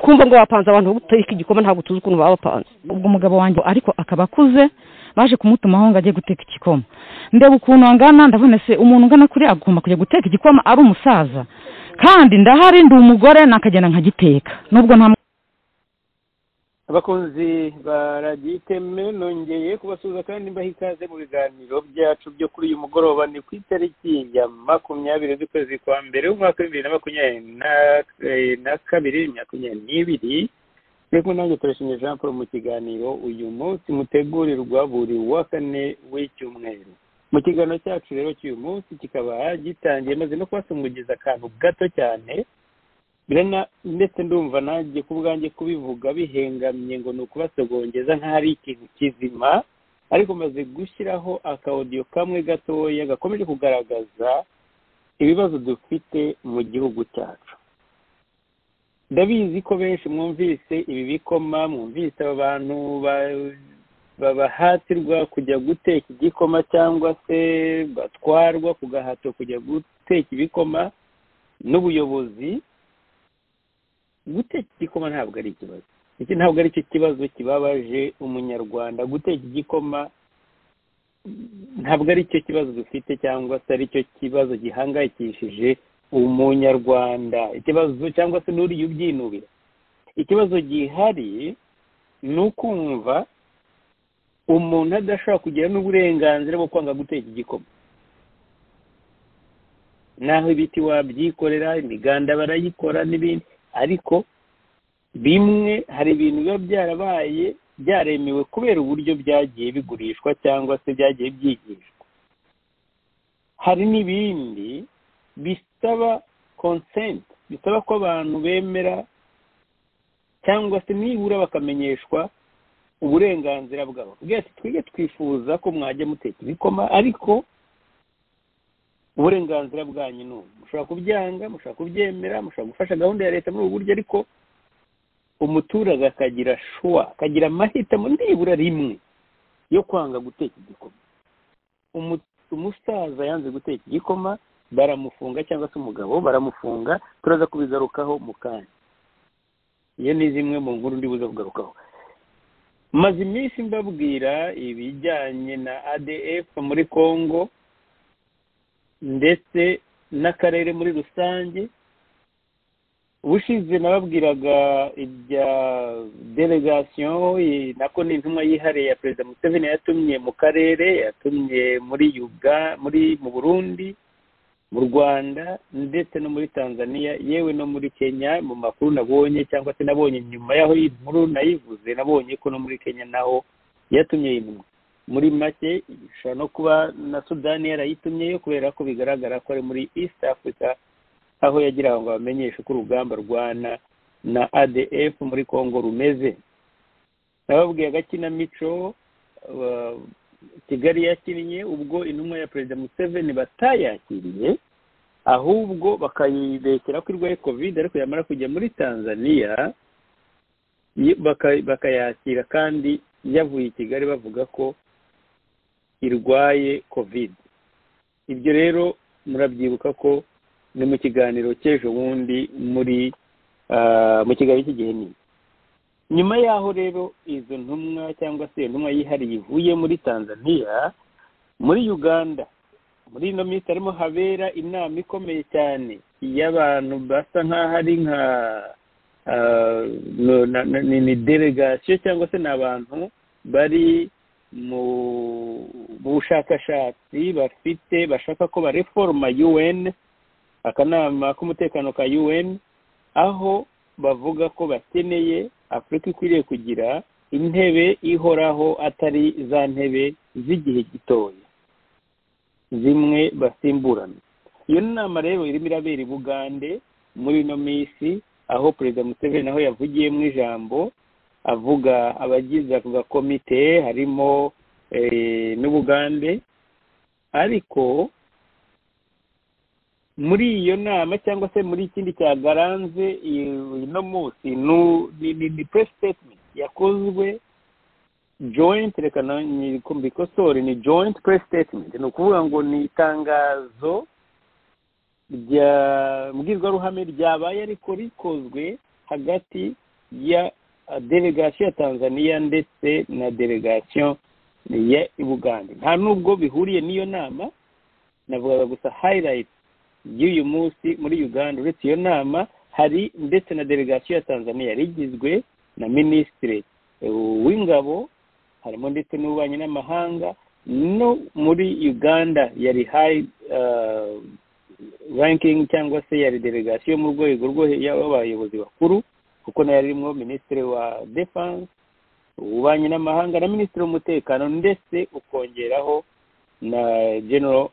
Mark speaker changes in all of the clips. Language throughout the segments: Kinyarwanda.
Speaker 1: twumva mwabapanze abantu bo gutarika igikoma ntabwo tuzi ukuntu babapanze
Speaker 2: ubwo umugabo wanjye ariko akaba akuze baje kumutumaho ngo ajye guteka igikoma ndeba ukuntu angana ndabona se umuntu ungana kuri agomba kujya guteka igikoma ari umusaza kandi ndahari ndi umugore nakagenda nkagiteka nubwo nta
Speaker 3: abakunzi baragiteme nongeye kubasuhuza kandi mbaha ikaze mu biganiro byacu byo kuri uyu mugoroba ni ku itariki ya makumyabiri z'ukwezi kwa mbere w'umwaka w'ibihumbi bibiri na makumyabiri na kabiri makumyabiri n'ibiri reka nanjye turashimye jean paul mu kiganiro uyu munsi mutegurirwa buri wa kane w'icyumweru mu kiganiro cyacu rero cy'uyu munsi kikaba gitangiye maze no kubasumbugiza akantu gato cyane ndetse ndumva nanjye ku bwanjye kubivuga bihengamye ngo ni ukubasogongeza nk'aho ari ikintu kizima ariko maze gushyiraho akawodiyo kamwe gatoya gakomeje kugaragaza ibibazo dufite mu gihugu cyacu ndabizi ko benshi mwumvise ibi bikoma mwumvise aba bantu babahatirwa kujya guteka igikoma cyangwa se batwarwa ku gahato kujya guteka ibikoma n'ubuyobozi guteka igikoma ntabwo ari ikibazo iki ntabwo ari cyo kibazo kibabaje umunyarwanda guteka igikoma ntabwo ari cyo kibazo dufite cyangwa se ari cyo kibazo gihangayikishije umunyarwanda ikibazo cyangwa se n'uriya ubyinubira ikibazo gihari ni ukumva umuntu adashobora kugira n'uburenganzira bwo kwanga guteka igikoma naho ibiti wabyikorera imiganda barayikora n'ibindi ariko bimwe hari ibintu biba byarabaye byaremewe kubera uburyo byagiye bigurishwa cyangwa se byagiye byigishwa hari n'ibindi bisaba konsenti bisaba ko abantu bemera cyangwa se nibura bakamenyeshwa uburenganzira bwabo bwese twige twifuza ko mwajya muteka ibikoma ariko uburenganzira bwanyu ni ubu mushobora kubyanga mushobora kubyemera mushobora gufasha gahunda ya leta muri ubu buryo ariko umuturage akagira shuwa akagira amahitamo nibura rimwe yo kwanga guteka igikoma umusaza yanze guteka igikoma baramufunga cyangwa se umugabo baramufunga turaza kubigarukaho mu kanya iyo ni zimwe mu nkuru ndibuze kugarukaho maze iminsi mbabwira ibijyanye na adf muri congo ndetse n'akarere muri rusange ubushize nababwiraga ibya delegasiyo nako ni intumwa yihariye ya perezida museveni yatumye mu karere yatumye muri yuga muri mu burundi mu rwanda ndetse no muri tanzania yewe no muri kenya mu makuru nabonye cyangwa se nabonye nyuma y'aho iyi nkuru nayivuze nabonye ko no muri kenya naho yatumye intumwa muri make ishobora no kuba na sudani yarayitumyeyo kubera ko bigaragara ko ari muri east africa aho yagira ngo bamenyeshe uko urugamba rwana na adf muri congo rumeze nababwiye agakinamico kigali yakinnye ubwo intumwa ya perezida museveni batayakiriye ahubwo bakayibekera ko irwaye kovide ariko yamara kujya muri tanzania bakayakira kandi yavuye i kigali bavuga ko irwaye kovide ibyo rero murabyibuka ko ni mu kiganiro cy'ejo bundi muri mu kiganiro cy'igihe nini nyuma y'aho rero izo ntumwa cyangwa se intumwa yihariye ivuye muri tanzania muri uganda muri ino minsi harimo habera inama ikomeye cyane y'abantu basa nk'aho ari nka ni delegasiyo cyangwa se ni abantu bari mu bushakashatsi bafite bashaka ko bareforoma un akanama k'umutekano ka un aho bavuga ko bakeneye afurika ikwiriye kugira intebe ihoraho atari za ntebe z'igihe gitoya zimwe basimburana iyo nama rero irimo irabera i bugande muri ino minsi aho perezida museveni naho yavugiye mu ijambo avuga abagize ako gakomite harimo n'ubugande ariko muri iyo nama cyangwa se muri ikindi cya garanze uno munsi ni press statement yakozwe joint reka mbikosore ni joint press statement ni ukuvuga ngo ni itangazo rya mbwirwaruhame ryabaye ariko rikozwe hagati ya delegasiyo ya tanzania ndetse na delegasiyo ya bugande nta n'ubwo bihuriye n'iyo nama navugaga gusa hayirayiti y'uyu munsi muri uganda uretse iyo nama hari ndetse na delegasiyo ya tanzania yari igizwe na minisitiri w'ingabo harimo ndetse n'ububanyi n'amahanga no muri uganda yari hayi ranking cyangwa se yari delegasiyo mu rwego rwo y'abayobozi bakuru kuko nayo irimo minisitiri wa defanse ububanyi n'amahanga na minisitiri w'umutekano ndetse ukongeraho na genero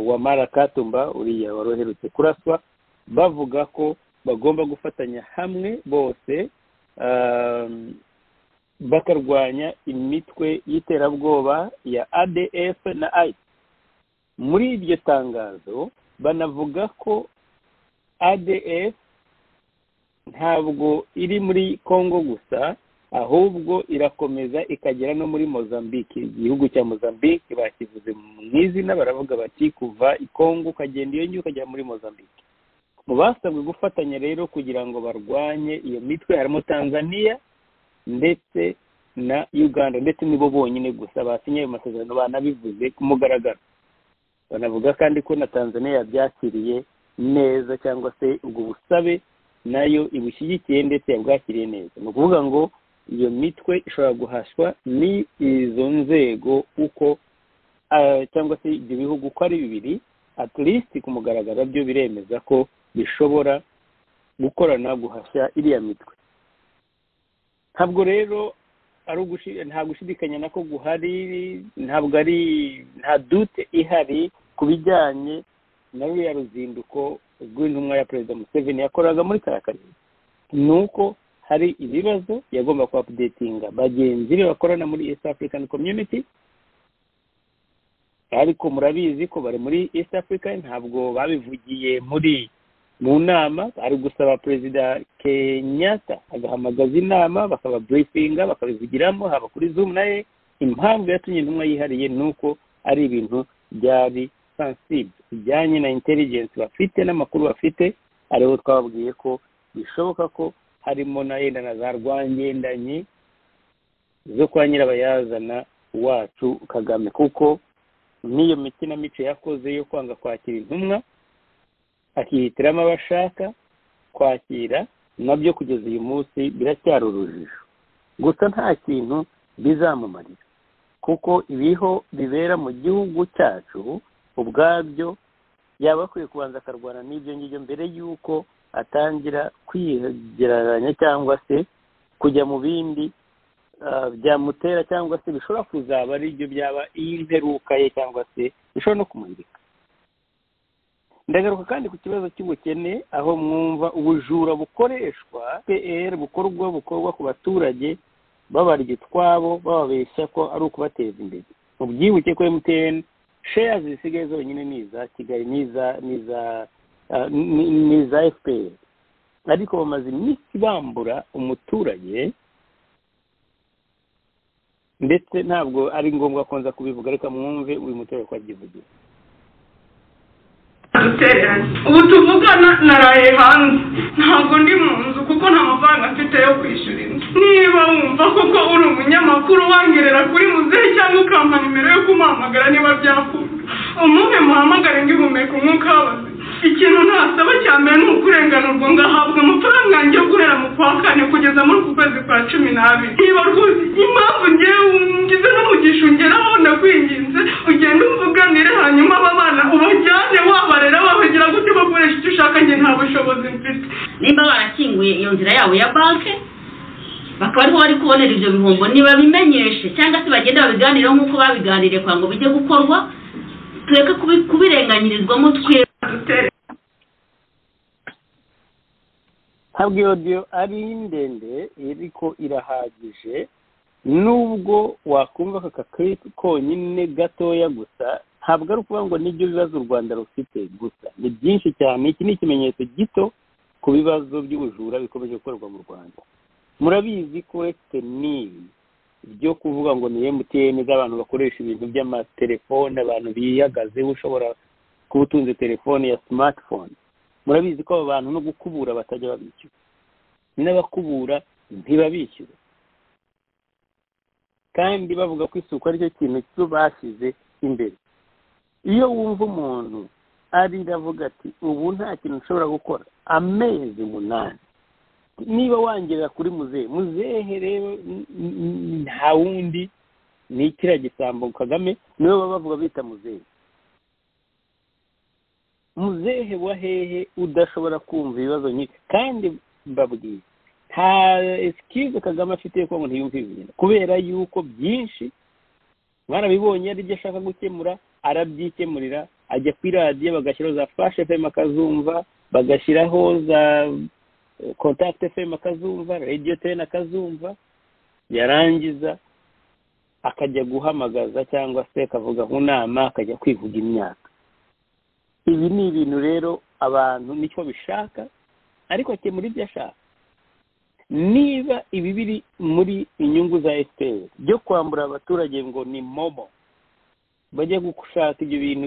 Speaker 3: wamara katumba uriya wari uherutse kuraswa bavuga ko bagomba gufatanya hamwe bose bakarwanya imitwe y'iterabwoba ya adf na ayisi muri iryo tangazo banavuga ko adf ntabwo iri muri congo gusa ahubwo irakomeza ikagera no muri mozambique igihugu cya mozambique bakivuze mu izina baravuga bati kuva i congo ukagenda iyo ngiyo ukagera muri mozambique mu basabwe gufatanya rero kugira ngo barwanye iyo mitwe harimo tanzania ndetse na uganda ndetse nibo bonyine gusa basinye ayo masezerano banabivuze ku mugaragaro banavuga kandi ko na tanzania yabyakiriye neza cyangwa se ubwo busabe nayo ibushyigikiye ndetse yabwakiriye neza ni ukuvuga ngo iyo mitwe ishobora guhaswa ni izo nzego uko cyangwa se ibyo bihugu uko ari bibiri aturisiti ku mugaragaro byo biremeza ko bishobora gukorana guhashya iriya mitwe ntabwo rero ari nta gushidikanya nako guhari ntabwo ari nta dute ihari ku bijyanye na ruriya ruzinduko rw'intumwa ya perezida museveni yakoraga muri kariya karere ni uko hari ibibazo yagomba kuhapudetinga bagenzi be bakorana muri east african community ariko murabizi ko bari muri east africa ntabwo babivugiye muri mu nama ari gusaba perezida kenyatta agahamagaza inama bakababurifinga bakabivugiramo haba kuri zoom naye impamvu yatumye intumwa yihariye ni uko ari ibintu byari sensible bijyanye na intelligence bafite n'amakuru bafite ariho twababwiye ko bishoboka ko harimo na yenda na za rwangendanye zo kwa nyirabayazana wacu kagame kuko n'iyo mico yakoze yo kwanga kwakira intumwa akihitiramo abo ashaka kwakira nabyo kugeza uyu munsi biracyari urujijo gusa nta kintu bizamumarira kuko ibiho bibera mu gihugu cyacu ubwabyo yaba akwiye kubanza akarwana n'ibyo ngibyo mbere y'uko atangira kwigereranya cyangwa se kujya mu bindi byamutera cyangwa se bishobora kuzaba ari byo byaba iy'imperuka ye cyangwa se bishobora no kumuhirika ndagaruka kandi ku kibazo cy'ubukene aho mwumva ubujura bukoreshwa pr bukorwa bukorwa ku baturage babarya utwabo bababeshya ko ari ukubateza imbere mu byibuke ko mtn sheya zisigaye zonyine ni iza kigali ni iza fpr ariko bamaze iminsi bambura umuturage ndetse ntabwo ari ngombwa ko nza kubivuga ariko mwumve uyu muturage ko abyivugira
Speaker 4: ubu tuvugana naraye hanze ntabwo ndi mu nzu kuko nta mafaranga mfite yo kwishyura inzu niba wumva koko uri umunyamakuru wangerera kuri muzehe cyangwa ukampa nimero yo kumuhamagara niba byakunda umuve muhamagare ngihumeka umwuka w'abazima ikintu ntasaba cya mbere ni ukurenganurwa ngahabwa amafaranga yanjye yo guhera mu kwa kane kugeza muri uku kwezi kwa cumi n'abiri niba rwose impamvu ngewe ngize n'umugisha ungeraho ndakwinginze ugende umvuganire hanyuma aba bana ubajyane wabarera wabagira gute bakoresha icyo ushaka njye nta bushobozi mfite
Speaker 5: nimba barakinguye iyo nzira yabo ya banki bakaba ariho bari kubonera ibyo bihombo ntibabimenyeshe cyangwa se bagenda babiganireho nk'uko babiganiriye kugira ngo bijye gukorwa tureke kubi- kubirenganyirizwamo twe
Speaker 3: ntabwo iyo odiyo ari ndende ariko irahagije nubwo wakumva aka karipu konyine gatoya gusa ntabwo ari ukuvuga ngo nibyo bibazo u rwanda rufite gusa ni byinshi cyane iki ni ikimenyetso gito ku bibazo by'ubujura bikomeje gukorerwa mu rwanda murabizi ko uretse n'ibi byo kuvuga ngo ni emutiyeni z'abantu bakoresha ibintu by'amatelefone abantu biyagazeho ushobora kuba utunze telefone ya simatifone murabizi ko abo bantu no gukubura batajya babishyura n'abakubura ntibabishyure kandi bavuga ko isuku ari cyo kintu cyo bashyize imbere iyo wumva umuntu arira avuga ati ubu nta kintu nshobora gukora amezi umunani niba wangerera kuri muzehe muzehe rero nta wundi ni ikiriya gisambo kagame niwe baba bavuga bita muzehe muzehe wa hehe udashobora kumva ibibazo nyinshi kandi mbabwiye nta esikize kagame afite yo kuba ngo ntiyumve ibintu kubera yuko byinshi mwarabibonye ari ibyo ashaka gukemura arabyikemurira ajya kuri radiyo bagashyiraho za fashe fm akazumva bagashyiraho za kontakite fm akazumva radiyo teni akazumva yarangiza akajya guhamagaza cyangwa se akavuga nk'inama akajya kwivuga imyaka ibi ni ibintu rero abantu nicyo bishaka ariko akemura ibyo ashaka niba ibi biri muri inyungu za efuperi byo kwambura abaturage ngo ni momo bajya gushaka ibyo bintu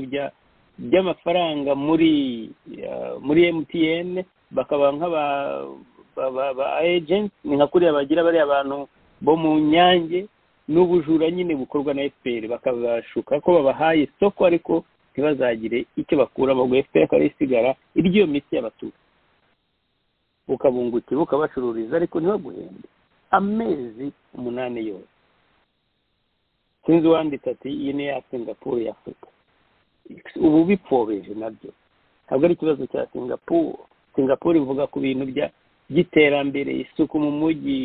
Speaker 3: by'amafaranga muri muri emutiyene bakaba nk'aba ejenti ni nka kuriya bagira bariya bantu bo mu nyange n'ubujura nyine bukorwa na efuperi bakabashuka ko babahaye isoko ariko ntibazagire icyo bakuramo ngo efuperi akaba isigara iry'iyo miti y'abaturage ukabungukira ukabacururiza ariko ntibaguhembe amezi umunani yose sinzi uwanditse ati iyi ni ya singapuru ya afurika ubu bipfobeje nabyo ntabwo ari ikibazo cya singapuru singapuru ivuga ku bintu by'iterambere isuku mu mujyi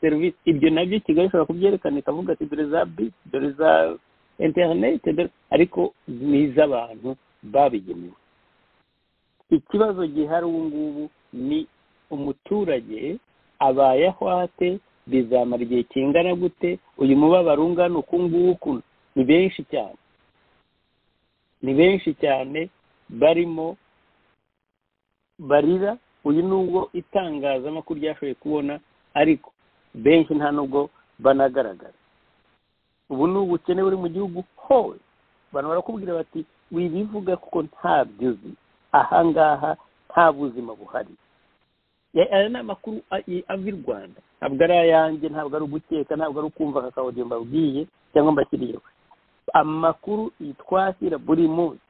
Speaker 3: serivisi ibyo nabyo kigali ishobora kubyerekana ikavuga ati dore za bisi dore za interineti ariko ni iz'abantu babigenewe ikibazo gihari ubu ngubu ni umuturage abayeho ate bizamara igihe kingana gute uyu mubabaro ungana uku nguku ni benshi cyane ni benshi cyane barimo barira uyu nubwo itangazamakuru ryashoboye kubona ariko benshi nta nubwo banagaragara ubu ni ubukene buri mu gihugu hose abantu barakubwira bati wibivuga kuko ntabyo uzi ahangaha nta buzima buhari aya ni amakuru ava i rwanda ntabwo ari ayanjye ntabwo ari uguteka ntabwo ari ukumva aka kawudiyo mbabwiye cyangwa mbashyiriyeho amakuru twakira buri munsi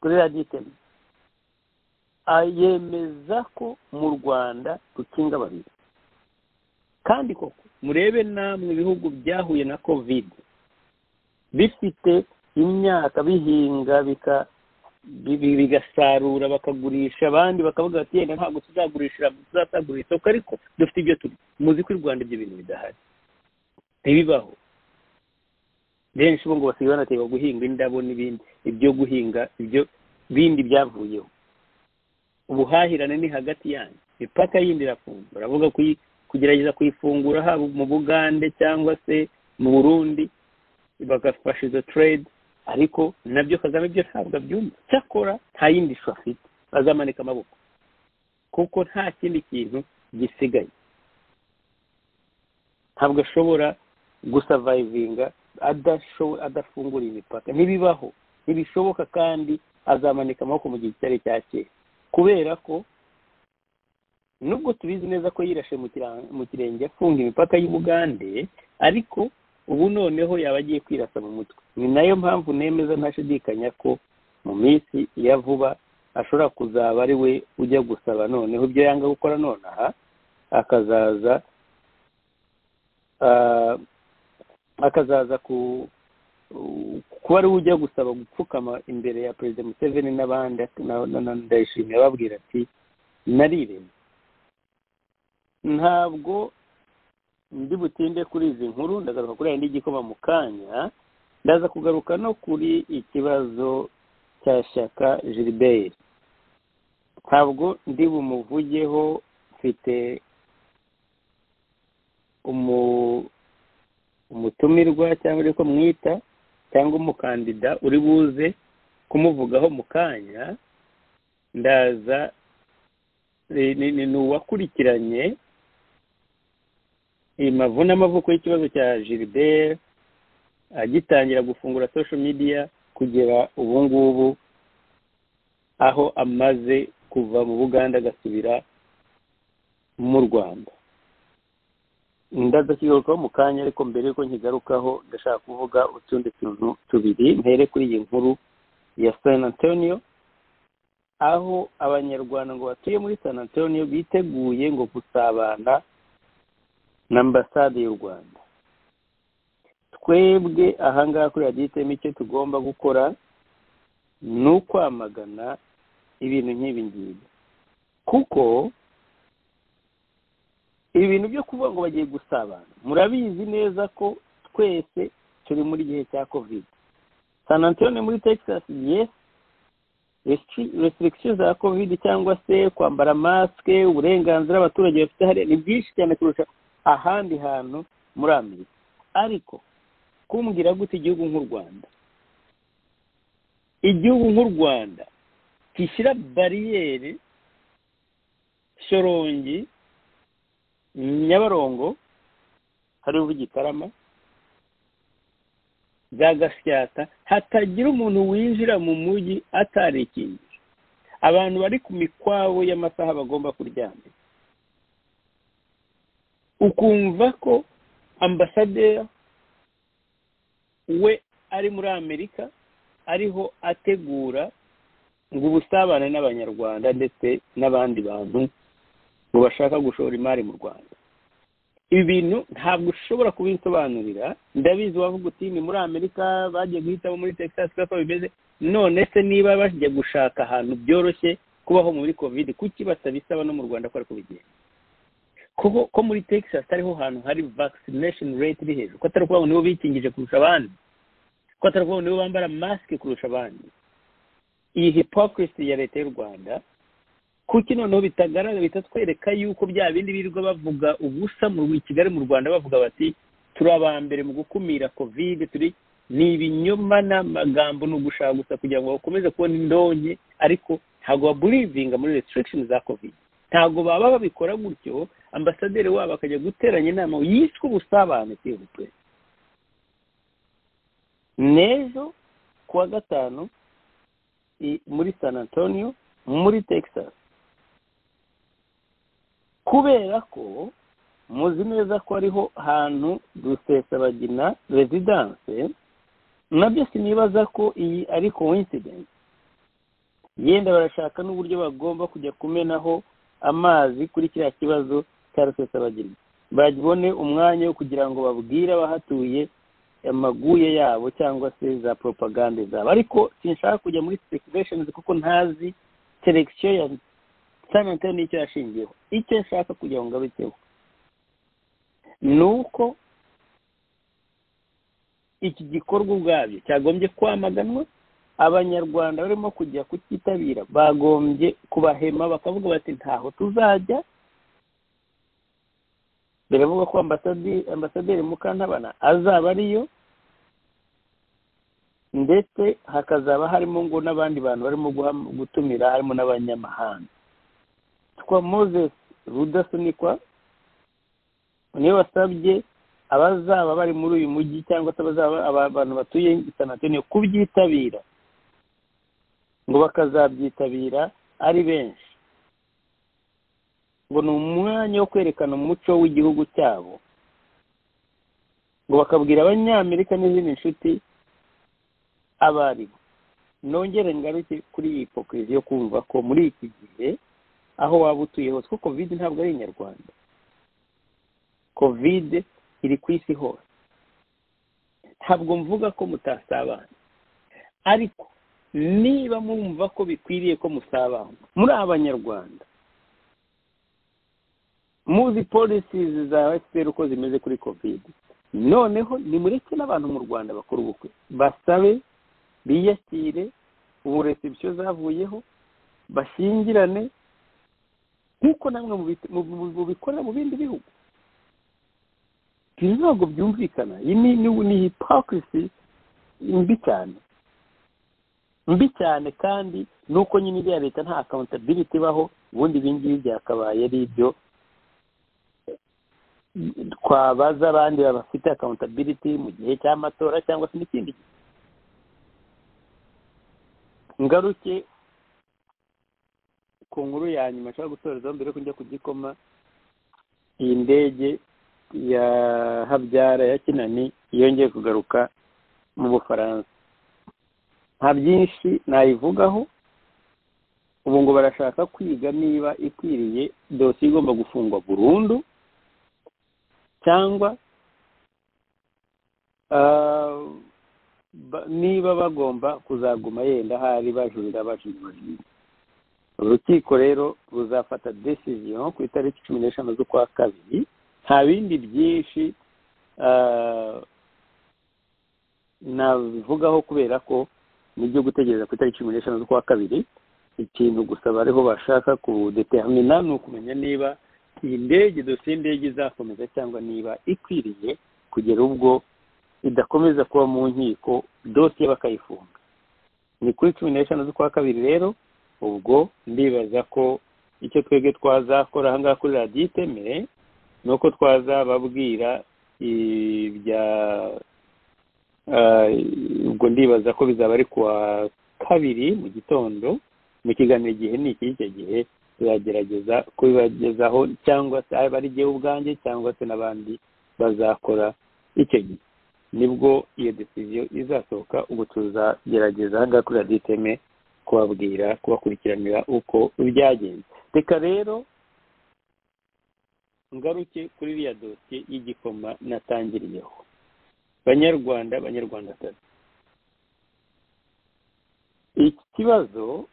Speaker 3: kuri radiyo iteme yemeza ko mu rwanda rukinga babiri kandi koko murebe namwe ibihugu byahuye na kovide bifite imyaka bihinga bika bigasarura bakagurisha abandi bakavuga bati yenda ntabwo tuzagurishira tuzasagurira isoko ariko dufite ibyo turi muzi ko i rwanda ibyo bintu bidahari ntibibaho benshi bo ngo basigaye banaterwa guhinga indabo n'ibindi ibyo guhinga ibyo bindi byavuyeho ubuhahirane ni hagati yanyu imipaka yindi irafunga baravuga kugerageza kuyifungura haba mu bugande cyangwa se mu burundi bagafasha izo trade ariko nabyo kagame byo ntabwo abyumva cyakora nta yindi shusho afite azamanika amaboko kuko nta kindi kintu gisigaye ntabwo ashobora gusavayivinga adafungura imipaka ntibibaho ntibishoboka kandi azamanika amaboko mu gihe cyari cya kera kubera ko nubwo tubizi neza ko yirashe mu kirenge afunga imipaka y'ubugande ariko ubu noneho yaba agiye kwirasa mu mutwe ni nayo mpamvu nemeza ntashidikanya ko mu minsi ya vuba ashobora kuzaba ari we ujya gusaba noneho ibyo yanga gukora nonaha akazaza akazaza kuba ari we ujya gusaba gupfukama imbere ya perezida museveni n'abandi ndayishimiye ababwira ati nariremye ntabwo ndi butinde kuri izi nkuru ndagaruka kuri aya n'igikoma mu kanya ndaza kugaruka no kuri ikibazo cya shyaka gilbert ntabwo ndi bumuvugeho mfite umutumirwa cyangwa uri kumwita cyangwa umukandida uri buze kumuvugaho mu kanya ndaza ni uwakurikiranye imavu n'amavuko y'ikibazo cya gilbert agitangira gufungura social media kugera ubu ngubu aho amaze kuva mu buganda agasubira mu rwanda ndazakigarukaho mu kanya ariko mbere yuko nkigarukaho ndashaka kuvuga utundi tuntu tubiri mpere kuri iyi nkuru ya san antonio aho abanyarwanda ngo batuye muri san antonio biteguye ngo gusabana na ambasade y'u rwanda twebwe ahangaha kuri radiyitemu icyo tugomba gukora ni ukwamagana ibintu nk'ibi ngibi kuko ibintu byo kuvuga ngo bagiye gusabana murabizi neza ko twese turi muri gihe cya kovide san antonio muri texas yes reseregisiyo za kovide cyangwa se kwambara masike uburenganzira abaturage bafite hariya ni byinshi cyane kurusha ahandi hantu muri amerika ariko kumbwira gute igihugu nk'u rwanda igihugu nk'u rwanda kishyira bariyeri shorongi nyabarongo hariho igitarama bya gasyata hatagira umuntu winjira mu mujyi atarikingira abantu bari ku mikwabo y'amasaha bagomba kuryama ukumva ko ambasaderi we ari muri amerika ariho ategura ngo ubusabane n'abanyarwanda ndetse n'abandi bantu ngo bashaka gushora imari mu rwanda ibi bintu ntabwo ushobora kubinsobanurira ndabizi wavuga uti ni muri amerika bagiye guhitamo muri texas kuko bimeze none se niba bagiye gushaka ahantu byoroshye kubaho muri covid kuki batabisaba no mu rwanda ko ari kubigenda kuko ko muri texas ariho hantu hari vaccination rate iri hejuru ko atari ukuvuga ngo nibo bikingije kurusha abandi ko atari ukuvuga ngo nibo bambara masike kurusha abandi iyi hypocrisy ya leta y'u rwanda kuki noneho bitagaragara bitatwereka yuko bya bindi birirwa bavuga ubusa mu kigali mu rwanda bavuga bati turi aba mbere mu gukumira kovide turi ni ibinyoma n'amagambo ni ugushaka gusa kugira ngo bakomeze kubona indonke ariko ntabwo baburivinga muri restriction za kovide ntabwo baba babikora gutyo ambasaderi wabo akajya guteranya inama yiswe ubusabane sihubwe n'ejo kuwa gatanu muri san antonio muri texas kubera ko muzi neza ko ariho hantu rusesabagina rezidanse nabyo sinibaza ko iyi ari coincidence yenda barashaka n'uburyo bagomba kujya kumenaho amazi kuri kiriya kibazo cya rusesabagina babone umwanya wo kugira ngo babwire abahatuye amaguye yabo cyangwa se za propagande zabo ariko sinshaka kujya muri speculation kuko ntazi selection ya sana ntayo nicyo yashingiyeho icyo nshaka kugira ngo ngabiteho ni uko iki gikorwa ubwabyo cyagombye kwamaganwa abanyarwanda barimo kujya kucyitabira bagombye kubahema bakavuga bati ntaho tuzajya biravuga ko ambasaderi mukantabana azaba ariyo ndetse hakazaba harimo ngo n'abandi bantu barimo gutumira harimo n'abanyamahanga twa moses rudasunikwa niwe wasabye abazaba bari muri uyu mujyi cyangwa se abantu batuye sanatoniyo kubyitabira ngo bakazabyitabira ari benshi ngo ni umwanya wo kwerekana umuco w'igihugu cyabo ngo bakabwira abanyamerika n'izindi nshuti abo ari bo nongere ngaruke kuri iyi hipokirizi yo kumva ko muri iki gihe aho waba utuye hose kuko kovide ntabwo ari inyarwanda kovide iri ku isi hose ntabwo mvuga ko mutasabana ariko niba mwumva ko bikwiriye ko musabana muri abanyarwanda muzi polisi za efuperi uko zimeze kuri kovide noneho nimureke n'abantu mu rwanda bakora ubukwe basabe biyakire ubu resebusiyo zavuyeho bashyingirane nk'uko namwe mubikorera mu bindi bihugu ibi ntabwo byumvikana iyi ni hipokirisi mbi cyane mbi cyane kandi ni uko nyine ibya leta nta akawantabiriti ibaho ubundi ibi ngibi byakabaye ari ibyo twabaza abandi bafite akawantabiriti mu gihe cy'amatora cyangwa se n'ikindi gihe ngaruke ku nkuru ya nyuma nshobora gutorezaho mbere yo kujya ku gikoma iyi ndege ya habyara ya kinani yongeye kugaruka mu bufaransa nta byinshi nayivugaho ubu ngo barashaka kwiga niba ikwiriye dosiye igomba gufungwa burundu cyangwa ah, ba- niba bagomba kuzaguma yenda ahari bajurira bajurira bajurira urukiko rero ruzafata decision ku itariki cumi n'eshanu z'ukwa kabiri nta bindi byinshi ah, nabivugaho kubera ko nibyo gutegereza ku itariki cumi n'eshanu z'ukwa kabiri ikintu gusa bariho bashaka kudetermina ni ukumenya niba iyi ndege dosiye y'indege izakomeza cyangwa niba ikwiriye kugera ubwo idakomeza kuba mu nkiko dosiye bakayifunga ni kuri cumi n'eshanu z'ukwa kabiri rero ubwo ndibaza ko icyo twebwe twazakora ahangaha kuri radiyo itemere ni uko twazababwira ibya Ah, ubwo ndibaza ko bizaba ari kuwa kabiri mu gitondo mu kiganiro igihe ni iki icyo gihe tuzagerageza kubibagezaho cyangwa se ari ari jyewe ubwanjye cyangwa se n'abandi bazakora icyo gihe nibwo iyo decision izasohoka ubwo tuzagerageza ahangaha kuri radiyo iteme kubabwira kubakurikiranira uko byagenze reka rero ngaruke kuri iriya dosiye y'igikoma natangiriyeho banyarwanda banyarwandakazi iki kibazo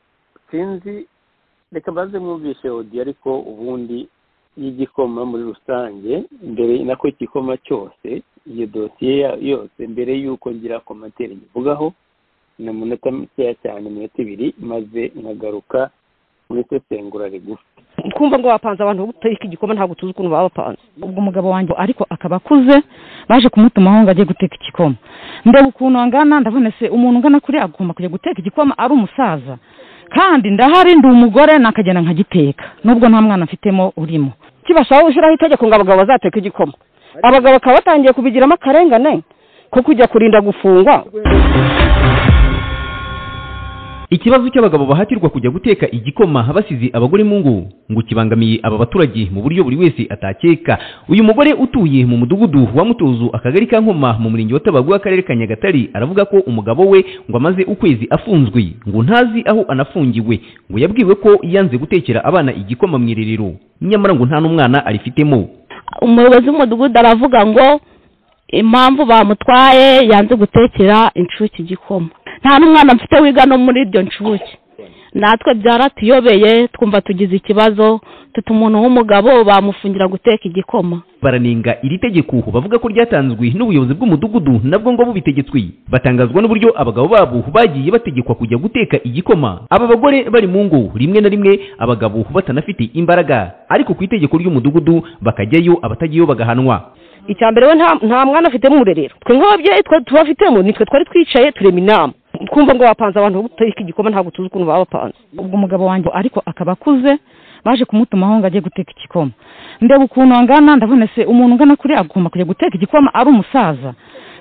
Speaker 3: sinzi reka mbanze mwumvishe odi ariko ubundi y'igikoma muri rusange mbere nako igikoma cyose iyo dosiye ya- yose mbere y'uko ngira komantere nyivugaho ni umunota mukeya cyane iminota ibiri maze nkagaruka muri sesengura rigufi
Speaker 1: kumva ngo bapanze abantu buteka igikoma ntabwo tuzi ukuntu baba bapanze
Speaker 2: ubwo umugabo wanjye ariko akaba akuze baje kumutumaho ngo ajye guteka igikoma ndeba ukuntu angana ndabona se umuntu ungana kuri agomba kujya guteka igikoma ari umusaza kandi ndahari ndi umugore nakagenda nkagiteka nubwo nta mwana mfitemo urimo
Speaker 1: kibasaba gushyiraho itegeko ngo abagabo bazateka igikoma abagabo bakaba batangiye kubigiramo akarengane ko kujya kurinda gufungwa
Speaker 6: ikibazo cy'abagabo bahatirwa kujya guteka igikoma basize abagore mu ngo ngo kibangamiye aba baturage mu buryo buri wese atakeka uyu mugore utuye mu mudugudu wa mutuzu akagari ka nkoma mu murenge wa tabagu akarere ka nyagatare aravuga ko umugabo we ngo amaze ukwezi afunzwe ngo ntazi aho anafungiwe ngo yabwiwe ko yanze gutekera abana igikoma mu irerero nyamara ngo nta n'umwana arifitemo
Speaker 7: umuyobozi w'umudugudu aravuga ngo impamvu bamutwaye yanze gutekera inshuke igikoma nta n'umwana mfite wiga no muri iryo nshuke natwe byaratuyobeye twumva tugize ikibazo tuta umuntu w'umugabo bamufungira guteka igikoma
Speaker 6: baranenga iri tegeko bavuga ko ryatanzwe n'ubuyobozi bw'umudugudu nabwo ngo bubitegetswe batangazwa n'uburyo abagabo babo bagiye bategekwa kujya guteka igikoma aba bagore bari mu ngo rimwe na rimwe abagabo batanafite imbaraga ariko ku itegeko ry'umudugudu bakajyayo abatagiyeyo bagahanwa
Speaker 1: icya mbere we nta- nta mwana afite mu rerero twe nk'ababyeyi twe tubafitemo nitwe twari twicaye turema inama twumva ngo bapanze abantu buteka igikoma ntabwo tuzi ukuntu baba bapanze
Speaker 2: ubwo umugabo wanjye ariko akaba akuze baje kumutumaho ngo ajye guteka igikoma ndeba ukuntu angana ndabona se umuntu ungana kuri agomba kujya guteka igikoma ari umusaza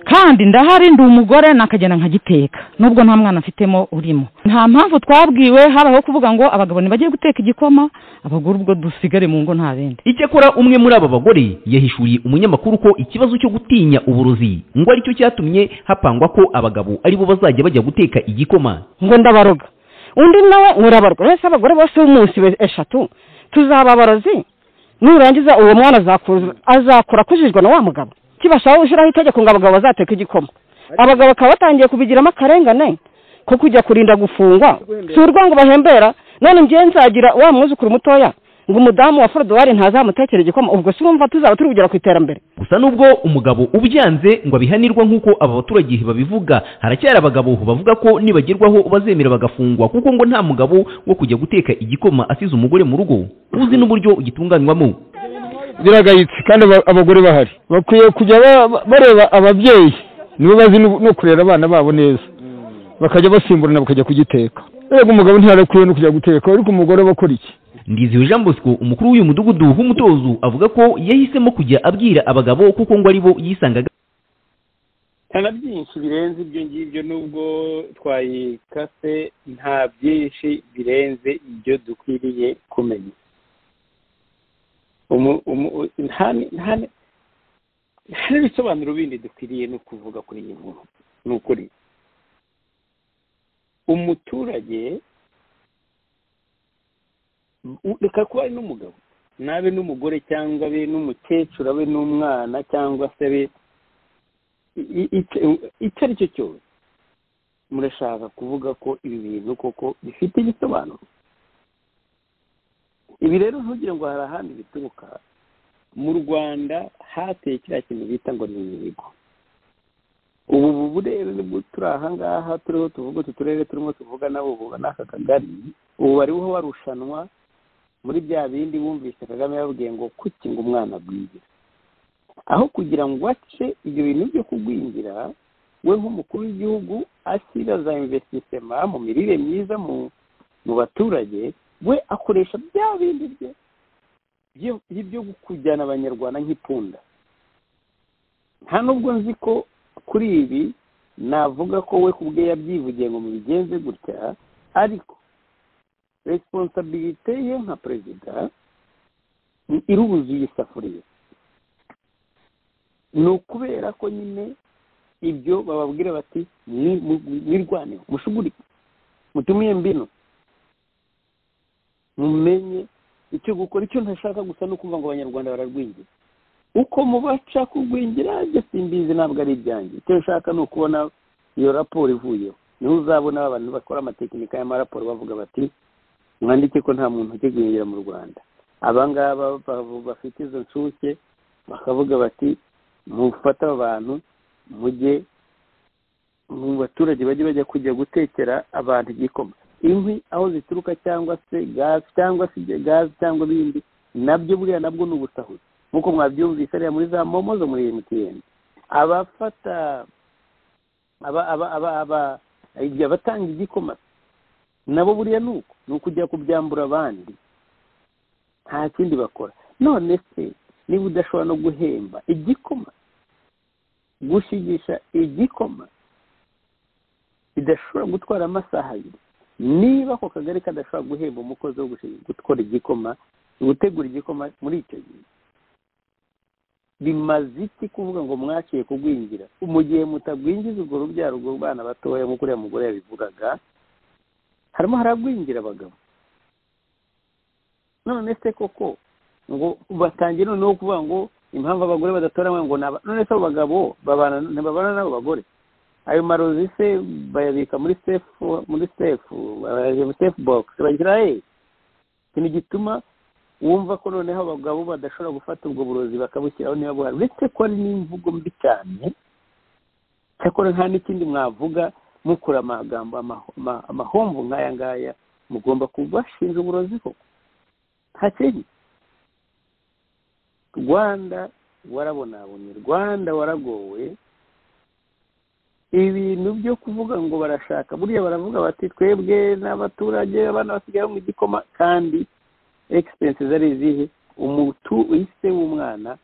Speaker 2: kandi ndahari ndi umugore nakagenda nkagiteka nubwo nta mwana mfitemo urimo nta mpamvu twabwiwe habayeho kuvuga ngo abagabo ntibagiye guteka igikoma abagore ubwo dusigare mu ngo nta bindi
Speaker 6: icyakora umwe muri aba bagore yahishuriye umunyamakuru ko ikibazo cyo gutinya uburozi ngo aricyo cyatumye hapangwa ko abagabo aribo bazajya bajya guteka igikoma
Speaker 1: ngo ndabaroga undi nawe ngo urabarwa uretse abagore bose b'umunsi be- eshatu tuzaba abarozi nurangiza uwo mwana azakuza- azakura akujijwe na wa mugabo kibasaba gushyiraho itegeko ngo abagabo bazateka igikoma abagabo bakaba batangiye kubigiramo akarengane ko kujya kurinda gufungwa si urwango bahembera none njyewe nzagira wa mwuzukuru mutoya ngo umudamu wa forodowari ntazamutekere igikoma ubwo si wumva tuzaba turi kugera ku iterambere
Speaker 6: gusa nubwo umugabo ubyanze ngo abihanirwa nk'uko aba baturage babivuga haracyari abagabo bavuga ko nibagerwaho bazemera bagafungwa kuko ngo nta mugabo wo kujya guteka igikoma asize umugore mu rugo uzi n'uburyo gitunganywamo
Speaker 8: biragayitse kandi aba- abagore bahari bakwiye kujya ba- ba- bareba ababyeyi nibo bazi no no kurera abana babo neza bakajya basimburana bakajya kugiteka erega umugabo ntiyarakwiye no kujya guteka ariko umugore aba akora iki
Speaker 6: ndiziwe jean bosco umukuru w'uyu mudugudu w'umutozo avuga ko yahisemo kujya abwira abagabo kuko ngo aribo yisangaga
Speaker 3: nta na byinshi birenze ibyo ngibyo nubwo twayikase nta byinshi birenze ibyo dukwiriye kumenya Umu- umu- nta- nta- hari ibisobanuro bindi dukwiriye no kuvuga kuri iyi nkuru ni ukuri umuturage u- reka kuba ari n'umugabo nabe n'umugore cyangwa abe n'umukecuru abe n'umwana cyangwa se abe i- i- icyo- icyo ari cyo cyose murashaka kuvuga ko ibi bintu koko bifite igisobanuro ibi rero ntugire ngo hari ahandi bituruka mu rwanda hateye kiriya kintu bita ngo ni imihigo ubu ubu burere nibwo turi aha ngaha turiho tuvuga utu turere turimo tuvuga nabo ubu n'aka kagari ubu bariho barushanwa muri bya bindi bumvise kagame yababwiye ngo kuki ngo umwana agwire aho kugira ngo ace ibyo bintu byo kugwingira we nk'umukuru w'igihugu ashyira za investissement mu mirire myiza mu mu baturage we akoresha bya bindi bye byo- byo kujyana abanyarwanda nk'ipunda nta nubwo nzi ko kuri ibi navuga ko we ku bwe yabyivugiye ngo mubigenze gutya ariko resiponsabirite ye nka perezida iruzuye isafuriya ni ukubera ko nyine ibyo bababwira bati "Ni- mu- mwirwaneho mushugurike mutumiye mbino mumenye icyo gukora icyo ntashaka gusa ni ukumva ngo abanyarwanda bararwingira uko mubaca kurwingira ibyo simbizi ntabwo ari ibyanjye icyo nshaka ni ukubona iyo raporo ivuyeho niho uzabona abantu bakora amatekinika y'amaraporo bavuga bati mwandike ko nta muntu ujya guhingira mu rwanda abangaba ba- bafite izo nshuke bakavuga bati mufate aba bantu mujye mu baturage bajye bajya kujya gutekera abantu igikoma inkwi aho zituruka cyangwa se gazi cyangwa se ibyo gazi cyangwa ibindi nabyo buriya nabwo ni ubusahuzi nk'uko mwabyumvise hariya muri za momo zo muri emutiyeni abafata aba aba aba aba igihe abatanga igikoma nabo buriya ni uko ni ukujya kubyambura abandi nta kindi bakora none se niba udashobora no guhemba igikoma gushigisha igikoma bidashobora gutwara amasaha abiri niba ako kagari kadashobora guhemba umukozi wo gushi- gutwara igikoma gutegura igikoma muri icyo gihe bimaze iki kuvuga ngo mwaciye kugwingira mu gihe mutagwingiza urwo rubyaro urwo bana batoya nk'uko uriya mugore yabivugaga harimo haragwingira abagabo none se koko ngo batangiye noneho kuvuga ngo impamvu abagore badatora ngo ni aba none se abo bagabo babana ntibabana n'abo bagore ayo marozi se bayabika muri sefu muri sefu bayabika muri sefu bogisi bagira he ikintu gituma wumva ko noneho abagabo badashobora gufata ubwo burozi bakabushyiraho niba buhari uretse ko ari n'imvugo mbi cyane cyakora nta n'ikindi mwavuga mukura amagambo amaho- ama- amahomvu nk'aya ngaya mugomba kubashinja uburozi koko nta kindi rwanda warabonabonye rwanda waragowe ibintu byo kuvuga ngo barashaka buriya baravuga bati twebwe n'abaturage abana basigaye mu igikoma kandi egisipensi zari izihe umutu ise w'umwana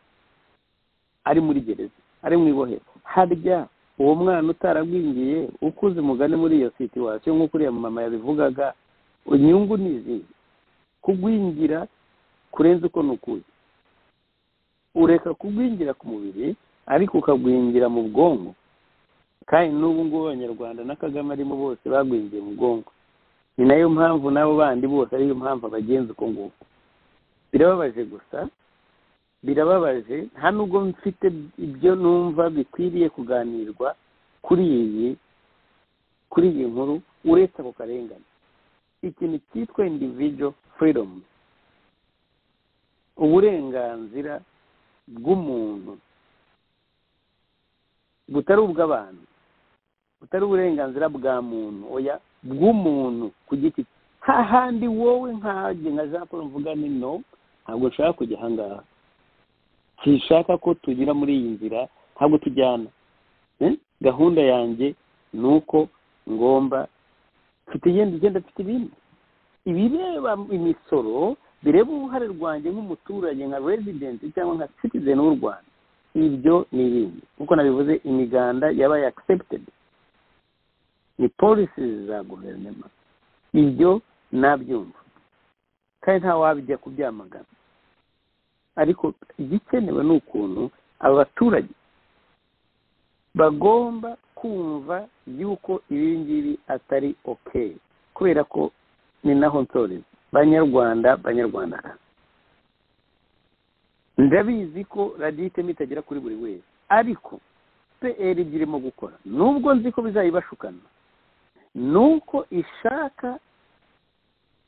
Speaker 3: ari muri gereza ari mu ibohero harya uwo mwana utaragwingiye ukuze umugani muri iyo situwasiyo nk'uko uriya mama yabivugaga inyungu ni izihe kugwingira kurenza uko ni ukuye ureka kugwingira ku mubiri ariko ukagwingira mu bwonko kandi n'ubu ngubu abanyarwanda na kagame arimo bose bagwingiye mu bwonko ni nayo mpamvu n'abo bandi bose ariyo mpamvu abagenza uko nguko birababaje gusa birababaje nta nubwo mfite ibyo numva bikwiriye kuganirwa kuri iyi kuri iyi nkuru uretse ako karengane ikintu cyitwa individual freedom uburenganzira bw'umuntu butari ubw'abantu butari uburenganzira bwa muntu oya bw'umuntu ku giti cye hahandi wowe nkanjye nka jean paul mvuga ni no ntabwo nshaka kujya ahangaha sinshaka ko tunyura muri iyi nzira ntabwo tujyana Eh? gahunda yanjye ni uko ngomba mfite igenda igenda mfite ibindi ibireba imisoro bireba uruhare rwanjye nk'umuturage nka residenti cyangwa nka citizen w'u rwanda ibyo ni ibindi nk'uko nabivuze imiganda yabaye accepted ni polisi za guverinoma ibyo nabyumva kandi nta wabijya kubyamagana ariko igikenewe ni ukuntu aba baturage bagomba kumva yuko ibi ngibi atari okeyi kubera ko ni naho nsoreza banyarwanda banyarwanda ndabizi ko radiyitemu itagera kuri buri wese ariko pr irimo gukora nubwo nzi ko bizayibashukana ni uko ishaka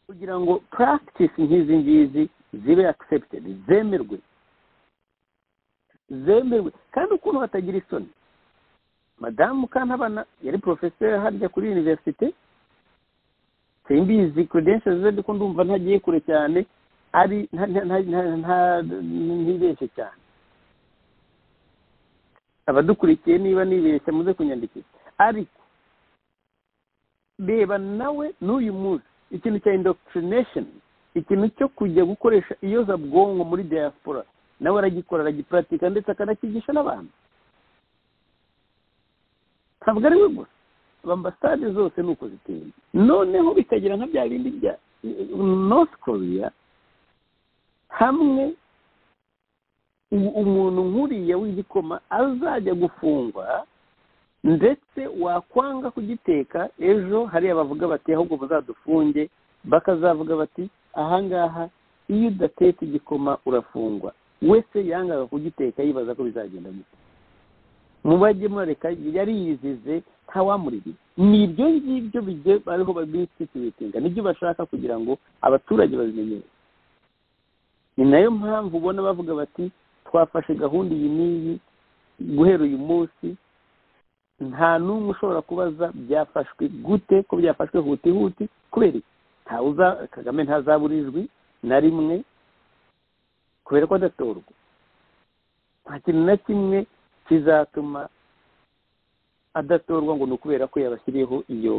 Speaker 3: kugira ngo practice nk'izi ngizi zibe accepted zemerwe zemerwe kandi ukuntu batagira isoni madamu kantabana yari porofeseri harya kuri univerisite simbizi credentials ze ndiko ndumva ntagiye kure cyane ari nta- nta- nta- nta- nta- ntibeshye cyane abadukurikiye niba nibeshya muze kunyandikira ariko reba nawe n'uyu munsi ikintu cya indoctrination ikintu cyo kujya gukoresha iyozabwonko muri diaspora nawe aragikora aragiparatika ndetse akanakigisha n'abantu ntabwo ari we gusa ambasade zose ni uko ziteye noneho bikagira nka bya bindi bya north korea hamwe u- umuntu nk'uriya w'igikoma azajya gufungwa ndetse wakwanga kugiteka ejo hariya bavuga bati ahubwo muzadufunge bakazavuga bati ahangaha iyo udatetse igikoma urafungwa wese yangaga kugiteka yibaza ko bizagenda gute mubajye murareka yariyizize ntawamuriye ni ibyo ngibyo bijye bariho babisituwetinga nibyo bashaka kugira ngo abaturage babimenyere ni nayo mpamvu ubona bavuga bati twafashe gahunda iyi n'iyi guhera uyu munsi nta n'umwe ushobora kubaza byafashwe gute ko byafashwe hutihuti kubera iki ntawe uza kagame ntazabura ijwi na rimwe kubera ko adatorwa nta kintu na kimwe kizatuma adatorwa ngo ni ukubera ko yabashyiriyeho iyo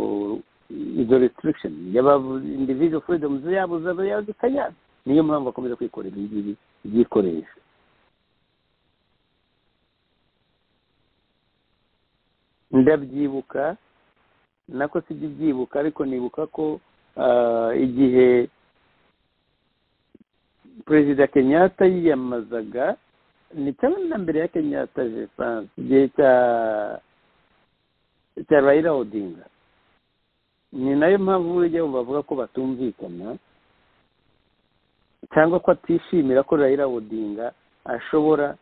Speaker 3: izo restriction y'abavu- individual freedoms yabo zaba yazikanyana niyo mpamvu bakomeza kwikorera ibi ngibi byikoresha ndabyibuka nako sijya ibyibuka ariko nibuka ko ah, igihe perezida kenyatta yiyamamazaga ni cyangwa na mbere ya kenyatta je pense igihe cya cya raila odinga ni nayo mpamvu burya bumva bavuga ko batumvikana cyangwa ko atishimira ko raila odinga ashobora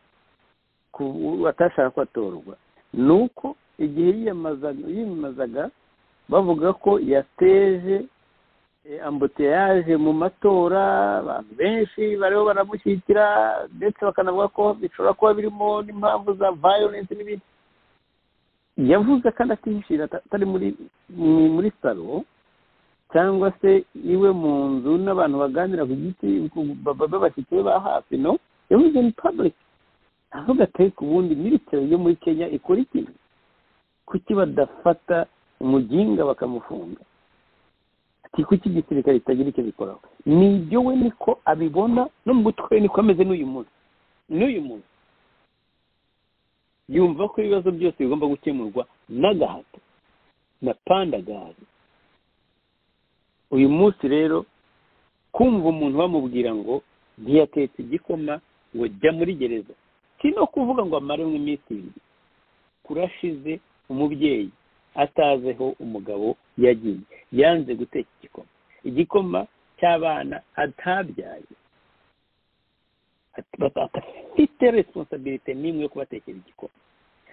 Speaker 3: ku- atashaka ko atorwa ni uko igihe yiyamazaga yiyamamazaga bavuga ko yateje eh, ambuteyage mu matora abantu benshi bariho baramushyigikira ndetse bakanavuga ko bishobora kuba birimo n'impamvu za violence n'ibindi yavuze kandi atihishira ata- atari muri mu- muri salo cyangwa se iwe mu nzu n'abantu baganira ku giti ku- ba- ba- babashyitsi be ba hafi no yavuze ni public avuga ati ku bundi military yo muri kenya ikora iki kuki badafata umuginga bakamufunga ati kuki igisirikare kitagira icyo bikoraho ni ibyo we niko abibona no mu mutwe we niko ameze n'uyu munsi n'uyu munsi yumva ko ibibazo byose bigomba gukemurwa n'agahato na pandagari uyu munsi rero kumva umuntu bamubwira ngo ntiyatetse igikoma ngo jya muri gereza si no kuvuga ngo amare mu iminsi ibiri kurashize umubyeyi atazeho umugabo yagiye yanze guteka igikoma igikoma cy'abana atabyaye At- bata- adafite responsabilite n'imwe yo kubatekera igikoma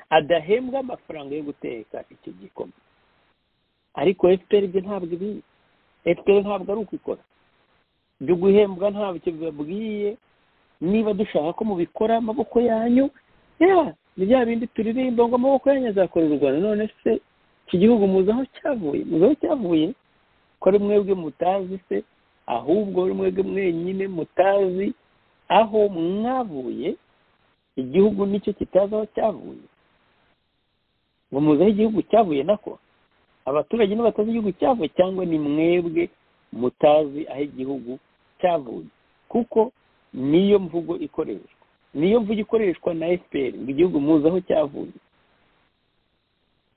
Speaker 3: adahembwa amafaranga yo guteka icyo gikoma ariko fpr ibyo ntabwo ibizi fpr ntabwo ari ukwikora ibyo guhembwa ntabyo bibabwiye niba dushaka ko mubikora amaboko yanyu ya ni bya bindi turirimba ngo amaboko yanyu azakorera u rwanda none se iki gihugu muzi aho cyavuye muzi aho cyavuye ko ari mwebwe mutazi se ahubwo ari mwebwe mwenyine mutazi aho mwavuye igihugu nicyo kitazi aho cyavuye ngo muzi aho igihugu cyavuye nako abaturage ntibatazi igihugu cyavuye cyangwa ni mwebwe mutazi aho igihugu cyavuye kuko niyo mvugo ikoreshwa niyo mvugo ikoreshwa na fpr ngo igihugu muzi aho cyavuye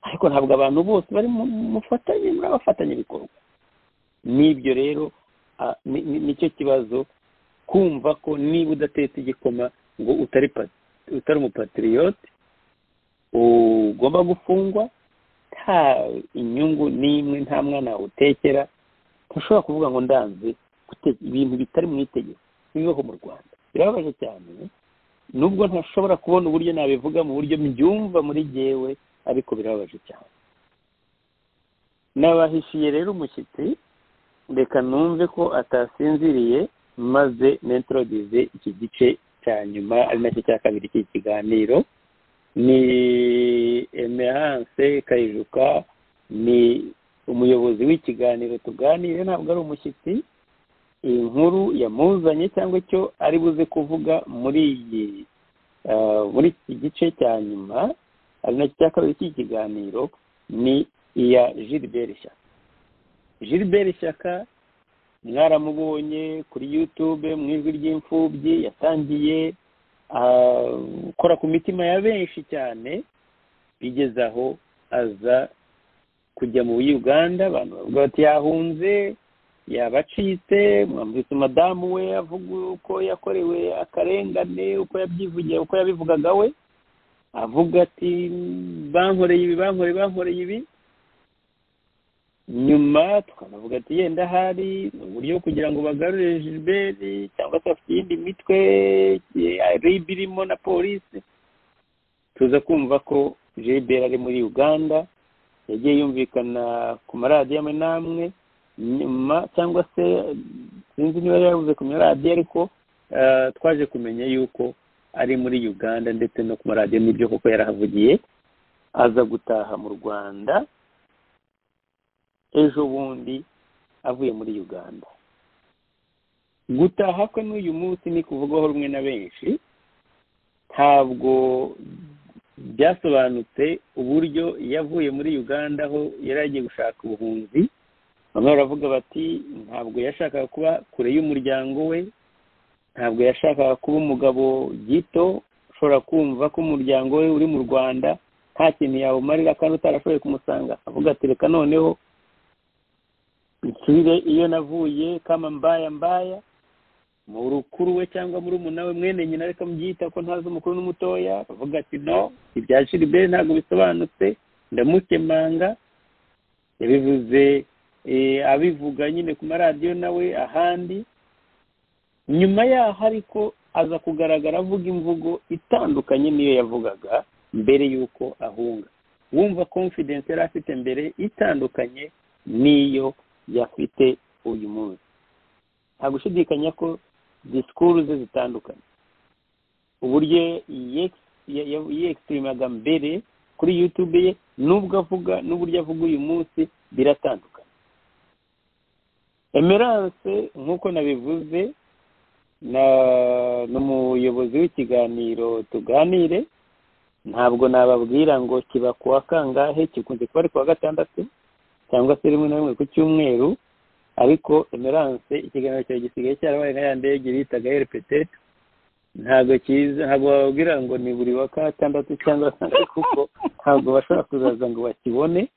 Speaker 3: ariko ntabwo abantu bose bari mu mufatanye muri abafatanyabikorwa n'ibyo rero ah, ni- ni- nicyo kibazo kumva ko niba udatetse igikoma ngo utari pa- utari umupatiriyote ugomba gufungwa nta inyungu n'imwe nta mwana utekera ntushobora kuvuga ngo ndanze gute- ibintu bitari mu itegeko bibaho mu rwanda birababaje cyane nubwo ntashobora kubona uburyo nabivuga mu buryo mbyumva muri jyewe ariko birababaje cyane nabahishiye rero umushyitsi reka numve ko atasinziriye maze nentrodize iki gice cya nyuma ari nacyo cya kabiri cy'iki kiganiro ni emerance kayijuka ni umuyobozi w'ikiganiro tuganire ntabwo ari umushyitsi inkuru yamuzanye cyangwa icyo ari buze kuvuga muri iyi ah, muri iki gice cya nyuma ari nacyo cya kabiri cy'iki kiganiro ni iya gilbert shyaka gilbert shyaka mwaramubonye kuri youtube mu ijwi ry'imfubyi yatangiye ah, gukora ku mitima ya benshi cyane bigeze aho aza kujya mu Uganda abantu bavuga bati yahunze yabacitse mwamvise madamu we avuga uko yakorewe akarengane uko yabyivugiye uko yabivugaga we avuga ati bankoreye ibi bankoreye bankoreye ibi nyuma tukanavuga ati yenda ahari ni uburyo kugira ngo bagarure gilbert cyangwa se bafite iyindi mitwe rib irimo na polisi tuza kumva ko gilbert ari muri uganda yagiye yumvikana ku maradiyo amwe n'amwe nyuma cyangwa se sinzi niba yari yavuze ku maradiyo ariko eh, twaje kumenya yuko ari muri uganda ndetse no ku maradiyo n'ibyo koko yarahavugiye aza gutaha mu rwanda ejo bundi avuye muri uganda gutaha kwe n'uyu munsi ni kuvugwaho rumwe na benshi ntabwo byasobanutse uburyo yavuye muri uganda aho yari agiye gushaka ubuhunzi bamwe baravuga bati ntabwo yashakaga kuba kure y'umuryango we ntabwo yashakaga kuba umugabo gito ushobora kumva ko umuryango we uri mu rwanda nta kintu yawumarira kandi utarashoboye kumusanga avuga ati reka noneho nsubire iyo navuye kama mbaya mbaya mu rukuru we cyangwa muri umunara we mwene nyina ariko mbyita ko ntazi umukuru n'umutoya bavuga ati no ibya shiriberi ntabwo bisobanutse ndamukemanga yabivuze eh, abivuga nyine ku maradiyo nawe ahandi nyuma yaho ariko aza kugaragara avuga imvugo itandukanye n'iyo yavugaga mbere y'uko ahunga wumva confidence yari afite mbere itandukanye n'iyo yafite uyu munsi nta gushidikanya ko disikuru ze zitandukanye uburyo yex- ya- ya- yiyekisitirimaga mbere kuri yutube ye n'ubwo avuga n'uburyo avuga uyu munsi biratandukanye emerance nk'uko nabivuze na- ni umuyobozi w'ikiganiro tuganire ntabwo nababwira ngo kiba ku wa kangahe kikunze kuba ari ku wa gatandatu cyangwa se rimwe na rimwe ku cyumweru ariko emerance ikiganiro cyawe gisigaye cyarabaye nka ya ndege bitaga eripetete ntabwo kiza ntabwo bababwira ngo ni buri wa gatandatu cyangwa se kuko ntabwo bashobora kuzaza ngo bakibone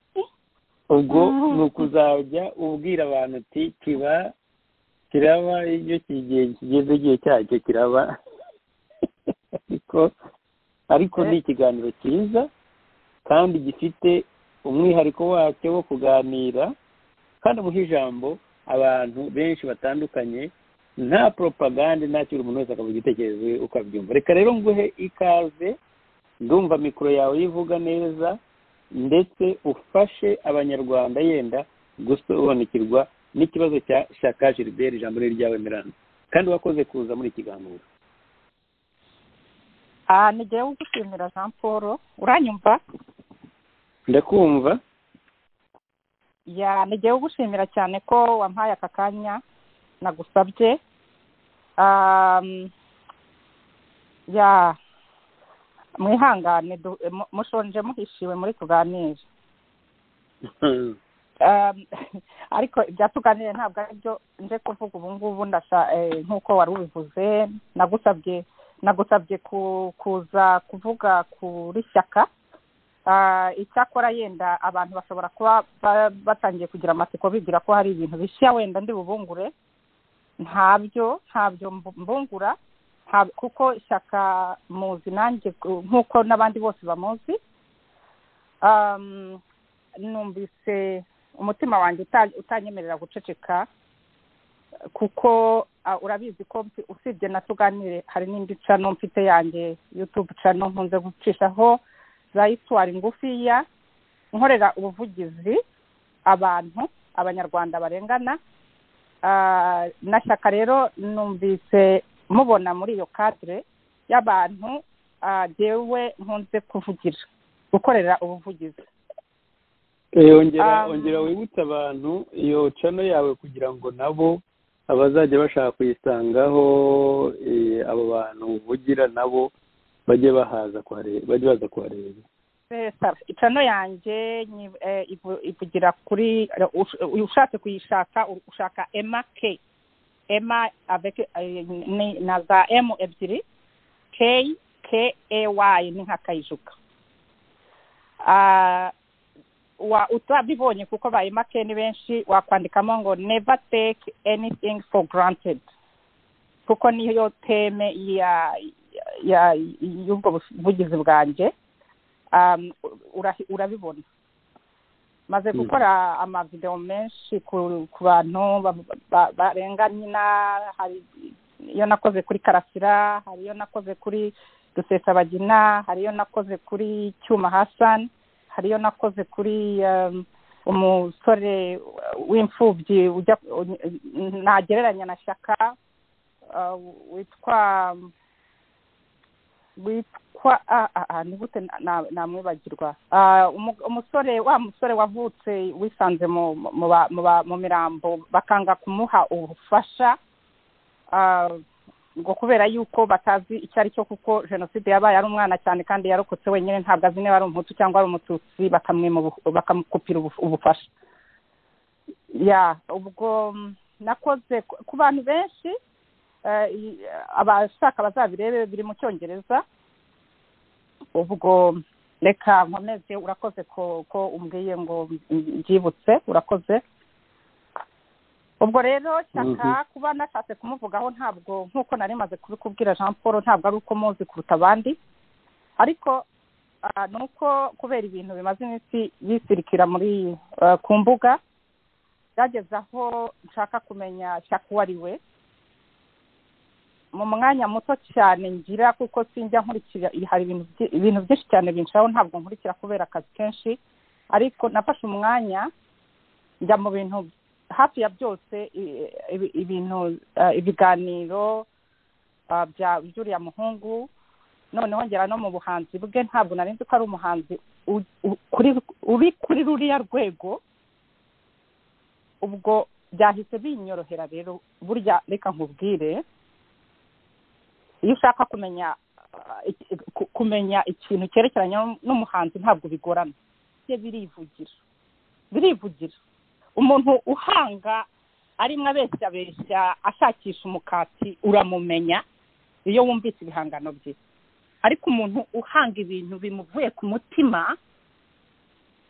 Speaker 3: ubwo ni ukuzajya ubwira abantu uti kiba kiraba iyo kigiye kigeze igihe cyacyo kiraba ariko ariko ni ikiganiro cyiza kandi gifite umwihariko wacyo wo kuganira kandi muha ijambo abantu benshi batandukanye nta propagande nta kintu umuntu wese akavuga igitekerezo cye uko abyumva reka rero nguhe ikaze ndumva mikoro yawe yivuga neza ndetse ufashe abanyarwanda yenda gusobanukirwa n'ikibazo cya shaka gilbert ijambo riri ryawe miranda kandi wakoze kuza muri iki kiganiro
Speaker 9: aha ntigiye gushimira jean paul uranyumva
Speaker 3: ndakumva
Speaker 9: ya ntigiye gushimira cyane ko wampaye aka kanya nagusabye Am, ya mwihangane du- mu- mushonje muhishiwe muri tuganire Am, ariko ibya tuganire ntabwo ari byo nje kuvuga ubu ngubu ndasha eh, nk'uko wari ubivuze nagusabye nagusabye ku- kuza kuvuga kuri shyaka Ah, icyakora yenda abantu bashobora kuba ba- batangiye kugira amatsiko bibwira ko hari ibintu bishya wenda ndi bubungure ntabyo ntabyo mbu- mbungura Nta- kuko ishyaka muzi nanjye ku- nk'uko n'abandi bose bamuzi Um, numvise umutima wanjye uta- utanyemerera guceceka kuko ah, urabizi ko mfi- usibye na tuganire hari n'indi cano mfite yanjye youtube cano nkunze gucishaho za iswari ngufiya nkorera ubuvugizi abantu abanyarwanda barengana Ah, na shyaka rero numvise mubona muri iyo kadire y'abantu ah, jyewe nkunze kuvugira gukorera ubuvugizi
Speaker 3: Eh, ongera
Speaker 9: Um,
Speaker 3: ongera wibutse abantu iyo cano yawe kugira ngo nabo abazajya bashaka kuyisangaho eh, abo bantu uvugira nabo bajye bahaza kuhareba bajye baza kuhareba
Speaker 9: Sesa, icano yanjye nyi- eh, ivu- ivugira kuri ush- ushatse kuyishaka u- ushaka ema k ema avec eh, ni- na za m ebyiri k k a y ni nka kayijuka Ah, wa utabibonye kuko ba ema k ni benshi wakwandikamo ngo never take anything for granted kuko niyo teme ya ya y'ubwo buvugizi bwanjye um, urahi- urabibona maze
Speaker 3: Mm.
Speaker 9: gukora amavideo menshi ku, ku bantu ba- ba- barenga nyina hari iyo nakoze kuri karasira hari iyo nakoze kuri dusesabagina hari iyo nakoze kuri cyuma hasani hari iyo nakoze kuri um, umusore w'imfubyi ujya ntagereranya na shyaka uh, witwa witwa ah, ah, ah, ni gute na- na- namwibagirwa Ah, umu- umusore wa musore wavutse wisanze mu mu ba- mu ba- mu mirambo bakanga kumuha ubufasha Ah, ngo kubera yuko batazi icyo ari cyo kuko jenoside yabaye ari umwana cyane kandi yarokotse wenyine ntabwo azi niba ari umuhutu cyangwa ari umututsi bakamwima ubu- bakamukupira ubu- ubufasha ya ubwo mm, nakoze ku- ku bantu benshi eh, i- abashaka bazabirebe biri mu cyongereza ubwo reka nkomeze urakoze ko ko umbwiye ngo mbyibutse urakoze ubwo rero shyaka kuba nashatse kumuvugaho ntabwo nk'uko nari maze kubikubwira jean paul ntabwo ari uko muzi kuruta abandi ariko ah, ni uko kubera ibintu bimaze iminsi bisirikira muri ah, ku mbuga byageze aho nshaka kumenya shyaka uwo ari we mu mwanya muto cyane ngira kuko sinjya nkurikira hari ibintu byi- ibintu byinshi cyane binshaho ntabwo nkurikira kubera akazi kenshi ariko nafashe umwanya njya mu bintu hafi ya byose i- ibi- ibintu eh, ibiganiro ah, bya by'uriya muhungu noneho ngera no mu buhanzi bwe ntabwo nari nzi ko ari umuhanzi u- u- kuri- uri kuri ruriya rwego ubwo byahise binyorohera rero burya reka nkubwire iyo ushaka kumenya ah, iki- ku- kumenya ikintu cyerekeranye n'umuhanzi ntabwo bigorana bye birivugira birivugira umuntu uhanga arimo abeshya abeshya ashakisha umukati uramumenya iyo wumvise ibihangano bye ariko umuntu uhanga ibintu bimuvuye ku mutima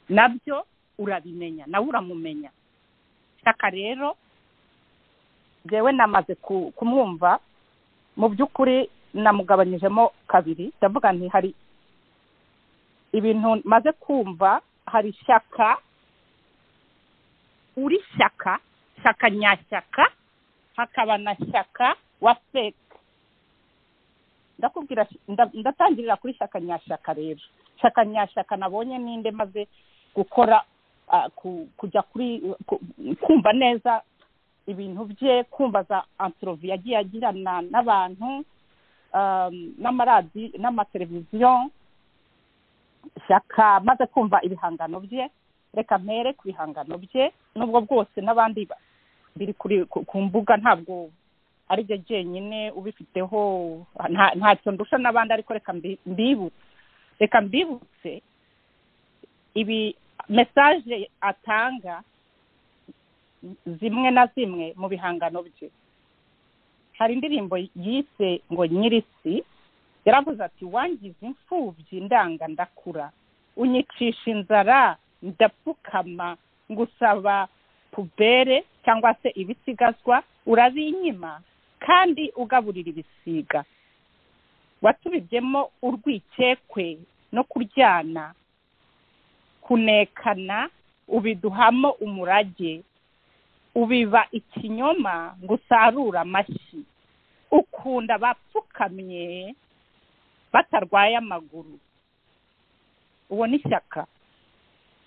Speaker 9: nabyo urabimenya nawe uramumenya shyaka rero njyewe namaze ku- kumwumva mu by'ukuri namugabanyijemo kabiri ndavuga nti hari ibintu maze kumva hari shyaka uri shyaka shyaka nyashyaka hakaba na shyaka wa feke ndakubwira nda- ndatangirira kuri shyaka nyashyaka rero shyaka nyashyaka nabonye ninde maze gukora ah, ku- kujya kuri ku- kumva neza ibintu bye kumva za antrovi yagiye agirana n'abantu um, n'amaradi n'amateleviziyo shyaka maze kumva ibihangano bye reka mpere ku bihangano bye nubwo bwose n'abandi ba- biri kuri ku ku mbuga ntabwo ari byo byenyine ubifiteho nta- ntacyo ndusha n'abandi ariko reka mbi- mbibutse reka mbibutse ibi mesaje atanga zimwe na zimwe mu bihangano bye hari indirimbo yise ngo nyirisi yaravuze ati wangize imfubyi ndanga ndakura unyicisha inzara ndapfukama ngusaba pubere cyangwa se ibisigazwa urabinyima kandi ugaburira ibisiga watubibyemo urwikekwe no kuryana kunekana ubiduhamo umurage ubiba ikinyoma ngo usarure amashyi ukunda bapfukamye batarwaye amaguru uwo ni ishyaka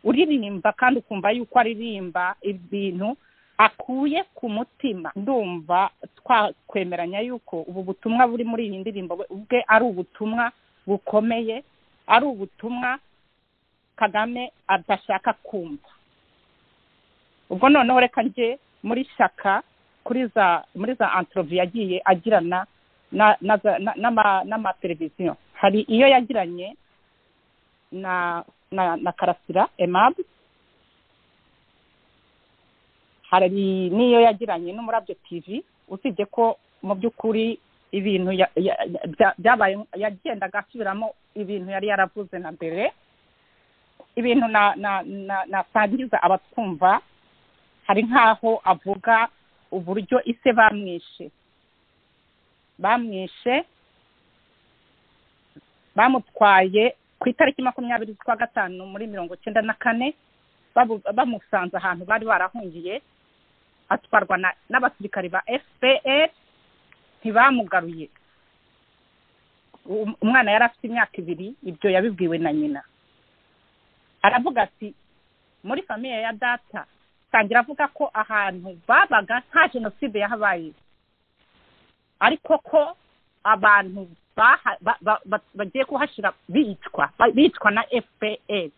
Speaker 9: uririmba kandi ukumva yuko aririmba ibintu akuye ku mutima ndumva twakwemeranya yuko ubu butumwa buri muri iyi ndirimbo we- ubwe ari ubutumwa bukomeye ari ubutumwa kagame adashaka kumva ubwo noneho reka njye muri shyaka kuri za muri za antorovi yagiye agirana na- na za- na- n'ama- n'amateleviziyo hari iyo yagiranye na na na karasira emabu hari n'iyo yagiranye n'umurabyo tv usibye ko mu by'ukuri ibintu ya- ya- ya- bya- byabaye yagendaga asubiramo ibintu yari yaravuze na mbere ibintu na na na- nasangiza abatwumva hari nk'aho avuga uburyo ise bamwishe bamwishe bamutwaye ku itariki makumyabiri z'ukwa gatanu muri mirongo icyenda na kane babu- bamusanze ahantu bari barahungiye atwarwa na- n'abasirikari ba fpr ntibamugaruye Um- umwana yari afite imyaka ibiri ibyo yabibwiwe na nyina aravuga ati muri famiye ya data atangira avuga ko ahantu babaga nta jenoside yahabaye ariko ko abantu baha- ba- ba- ba- bagiye kuhashyira bicwa ba- bicwa na fpr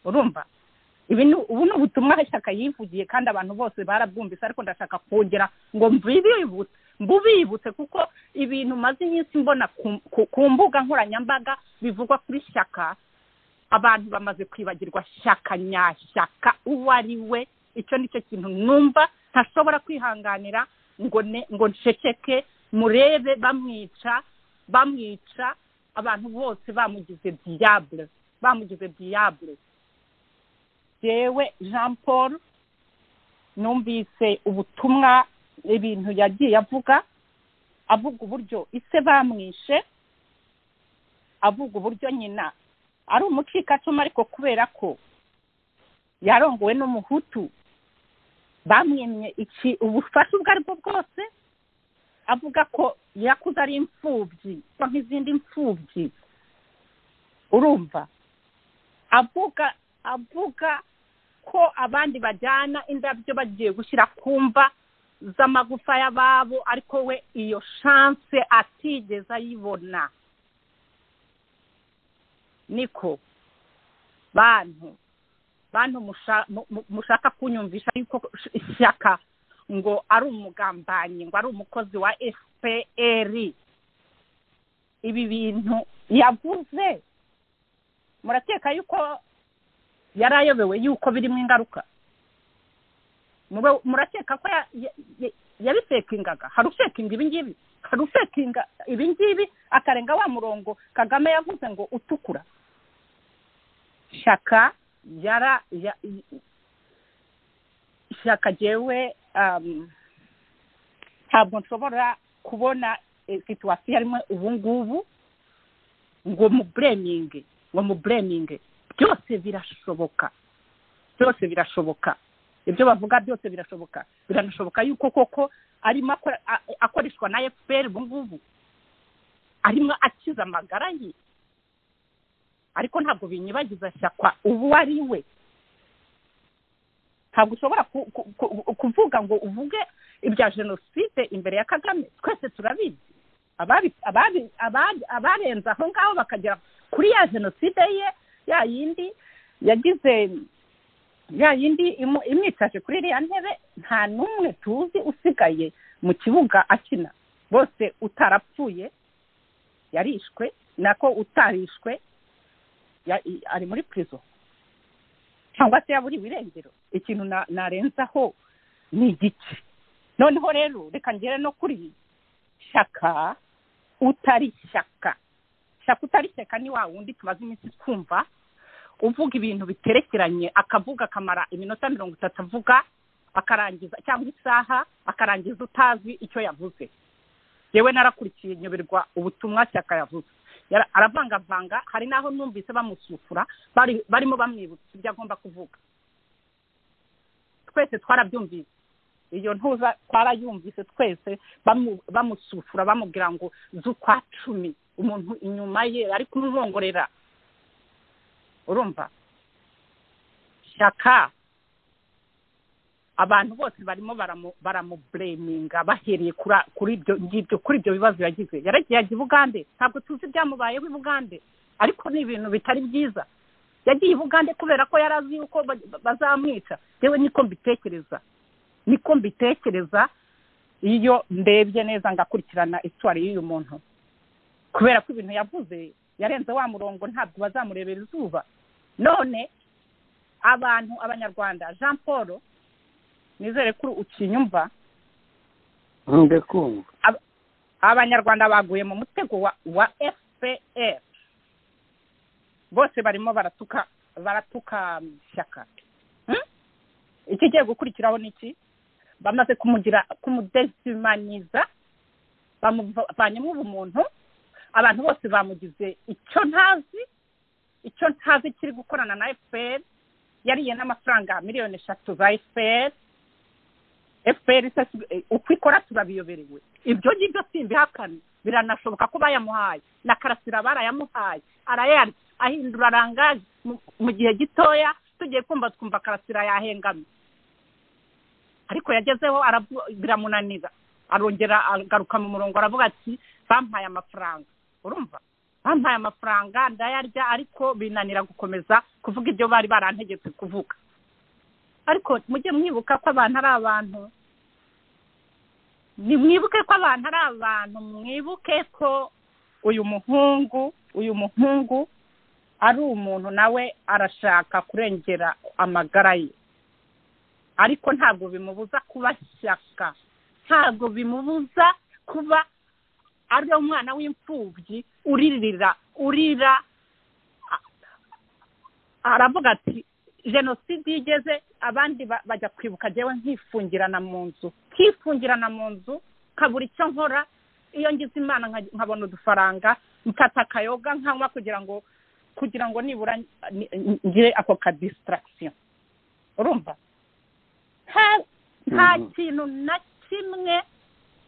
Speaker 9: urumva ibi ni ubu ni ubutumwa ishyaka yivugiye kandi abantu bose barabwumvise ariko ndashaka kongera ngo mbibibutse mbubibutse kuko ibintu maze iminsi mbona ku- ku- ku mbuga nkoranyambaga bivugwa kuri shyaka abantu bamaze kwibagirwa shyaka nyashyaka uwo ari we icyo ni cyo kintu numva ntashobora kwihanganira ngo ne ngo nceceke murebe bamwica bamwica abantu bose bamugize diable bamugize diable jewe jean paul numvise ubutumwa ibintu yagiye avuga avuga uburyo ise bamwishe avuga uburyo nyina ari umucikacuma ariko kubera ko yarongowe n'umuhutu bamwimye iki ubufasha ubwo ari bwo bwose avuga ko yakuze ari imfubyi cyangwa nk'izindi mfubyi urumva avuga avuga ko abandi bajyana indabyo bagiye gushyira ku mva z'amagufa y'ababo ariko we iyo shanse atigeze ayibona niko bantu bantu musha- mu- mu- mushaka kunyumvisha yuko ishyaka ngo ari umugambanyi ngo ari umukozi wa fpr ibi bintu yavuze murakeka yuko yari ayobewe yuko birimo ingaruka Mube- murakeka ko ya- ya- ya- yabisekingaga hari usekinga ibi ngibi hari usekinga ibi ngibi akarenga wa murongo kagame yavuze ngo utukura shyaka yara ya- ishyaka jyewe um, ntabwo nshobora kubona eh, situwasiyo yarimo ubu ngubu ngo mubureminge ngo mubureminge byose birashoboka byose birashoboka ibyo bavuga byose birashoboka biranashoboka yuko koko arimo akora- a- akoreshwa na fpr ubu ngubu arimo akiza amagara ye ariko ntabwo binyibagiza shyakwa ubu ari we ntabwo ushobora ku- ku- ku- kuvuga ngo uvuge ibya jenoside imbere ya kagame twese turabizi ababi- ababi- ababi- abarenze aho ngaho bakagera kuri ya jenoside ye ya yindi yagize ya yindi imu- imwicaje kuri iriya ntebe nta n'umwe tuzi usigaye mu kibuga akina bose utarapfuye yarishwe nako utarishwe ya- i- ari muri prison cyangwa se yaburiwe irengero ikintu na- narenzaho ni igiki noneho rero reka ngere no kuri shyaka utari shyaka shyaka utari shyaka ni wa wundi tumaze iminsi twumva uvuga ibintu biterekeranye akavuga akamara iminota mirongo itatu avuga akarangiza cyangwa isaha akarangiza utazi icyo yavuze yewe narakurikiye nyoberwa ubutumwa shyaka yavuze Yara- aravangavanga hari n'aho numvise bamusufura bari- barimo bamwibutsa ibyo agomba kuvuga twese twarabyumvise iyo ntuza twarayumvise twese bamu- bamusufura bamubwira ngo z'ukwa cumi umuntu inyuma ye ari kumwongorera urumva shyaka abantu bose barimo baramu- baramubureminga bahereye kura- kuri ibyo ngibyo kuri ibyo bibazo yagize yaragiye ajya i bugande ntabwo tuzi ibyamubayeho i bugande ariko ni ibintu bitari byiza yagiye i bugande kubera ko yari azi yuko ba- bazamwica yewe niko mbitekereza niko mbitekereza iyo ndebye neza ngakurikirana iswari y'uyu muntu kubera ko ibintu yavuze yarenze wa murongo ntabwo bazamurebera izuba none abantu abanyarwanda jean paul nizere ko ukinyumva
Speaker 3: ndakumva
Speaker 9: abanyarwanda baguye mu mutego wa wa fpr bose barimo baratuka baratuka shyaka Hmm? ikigiye gukurikiraho ni iki bamaze kumugira kumudezimaniza bamuvanyemo ubumuntu abantu bose bamugize icyo ntazi icyo ntazi kiri gukorana na fpr yariye n'amafaranga miliyoni eshatu za fpr fpr se si- eh, uko ikora turabiyoberewe ibyo ngibyo simbihakana biranashoboka ko bayamuhaye na karasira barayamuhaye arayari ahindura rangaje mu- mu gihe gitoya tugiye kumva twumva karasira yahengamye ariko yagezeho arabu- biramunanira arongera agaruka mu murongo aravuga ati bampaye amafaranga urumva bampaye amafaranga ndayarya ariko binanira gukomeza kuvuga ibyo bari barantegetse kuvuga ariko mujye mwibuka ko abantu ari abantu nimwibuke ko abantu ari abantu mwibuke ko uyu muhungu uyu muhungu ari umuntu nawe arashaka kurengera amagara ye ariko ntabwo bimubuza kuba shyaka ntabwo bimubuza kuba ari umwana w'imfubyi uririra urira a- aravuga ati jenoside iyo igeze abandi ba- bajya kwibuka njyewe nkifungirana mu nzu nkifungirana mu nzu nkabura icyo nkora iyo ngize imana nka- nkabona udufaranga mfata akayoga nkanywa kugira ngo kugira ngo nibura ni- ni- ngire ako ka disitaragisiyo urumva nta- nta
Speaker 3: Mhm.
Speaker 9: kintu na kimwe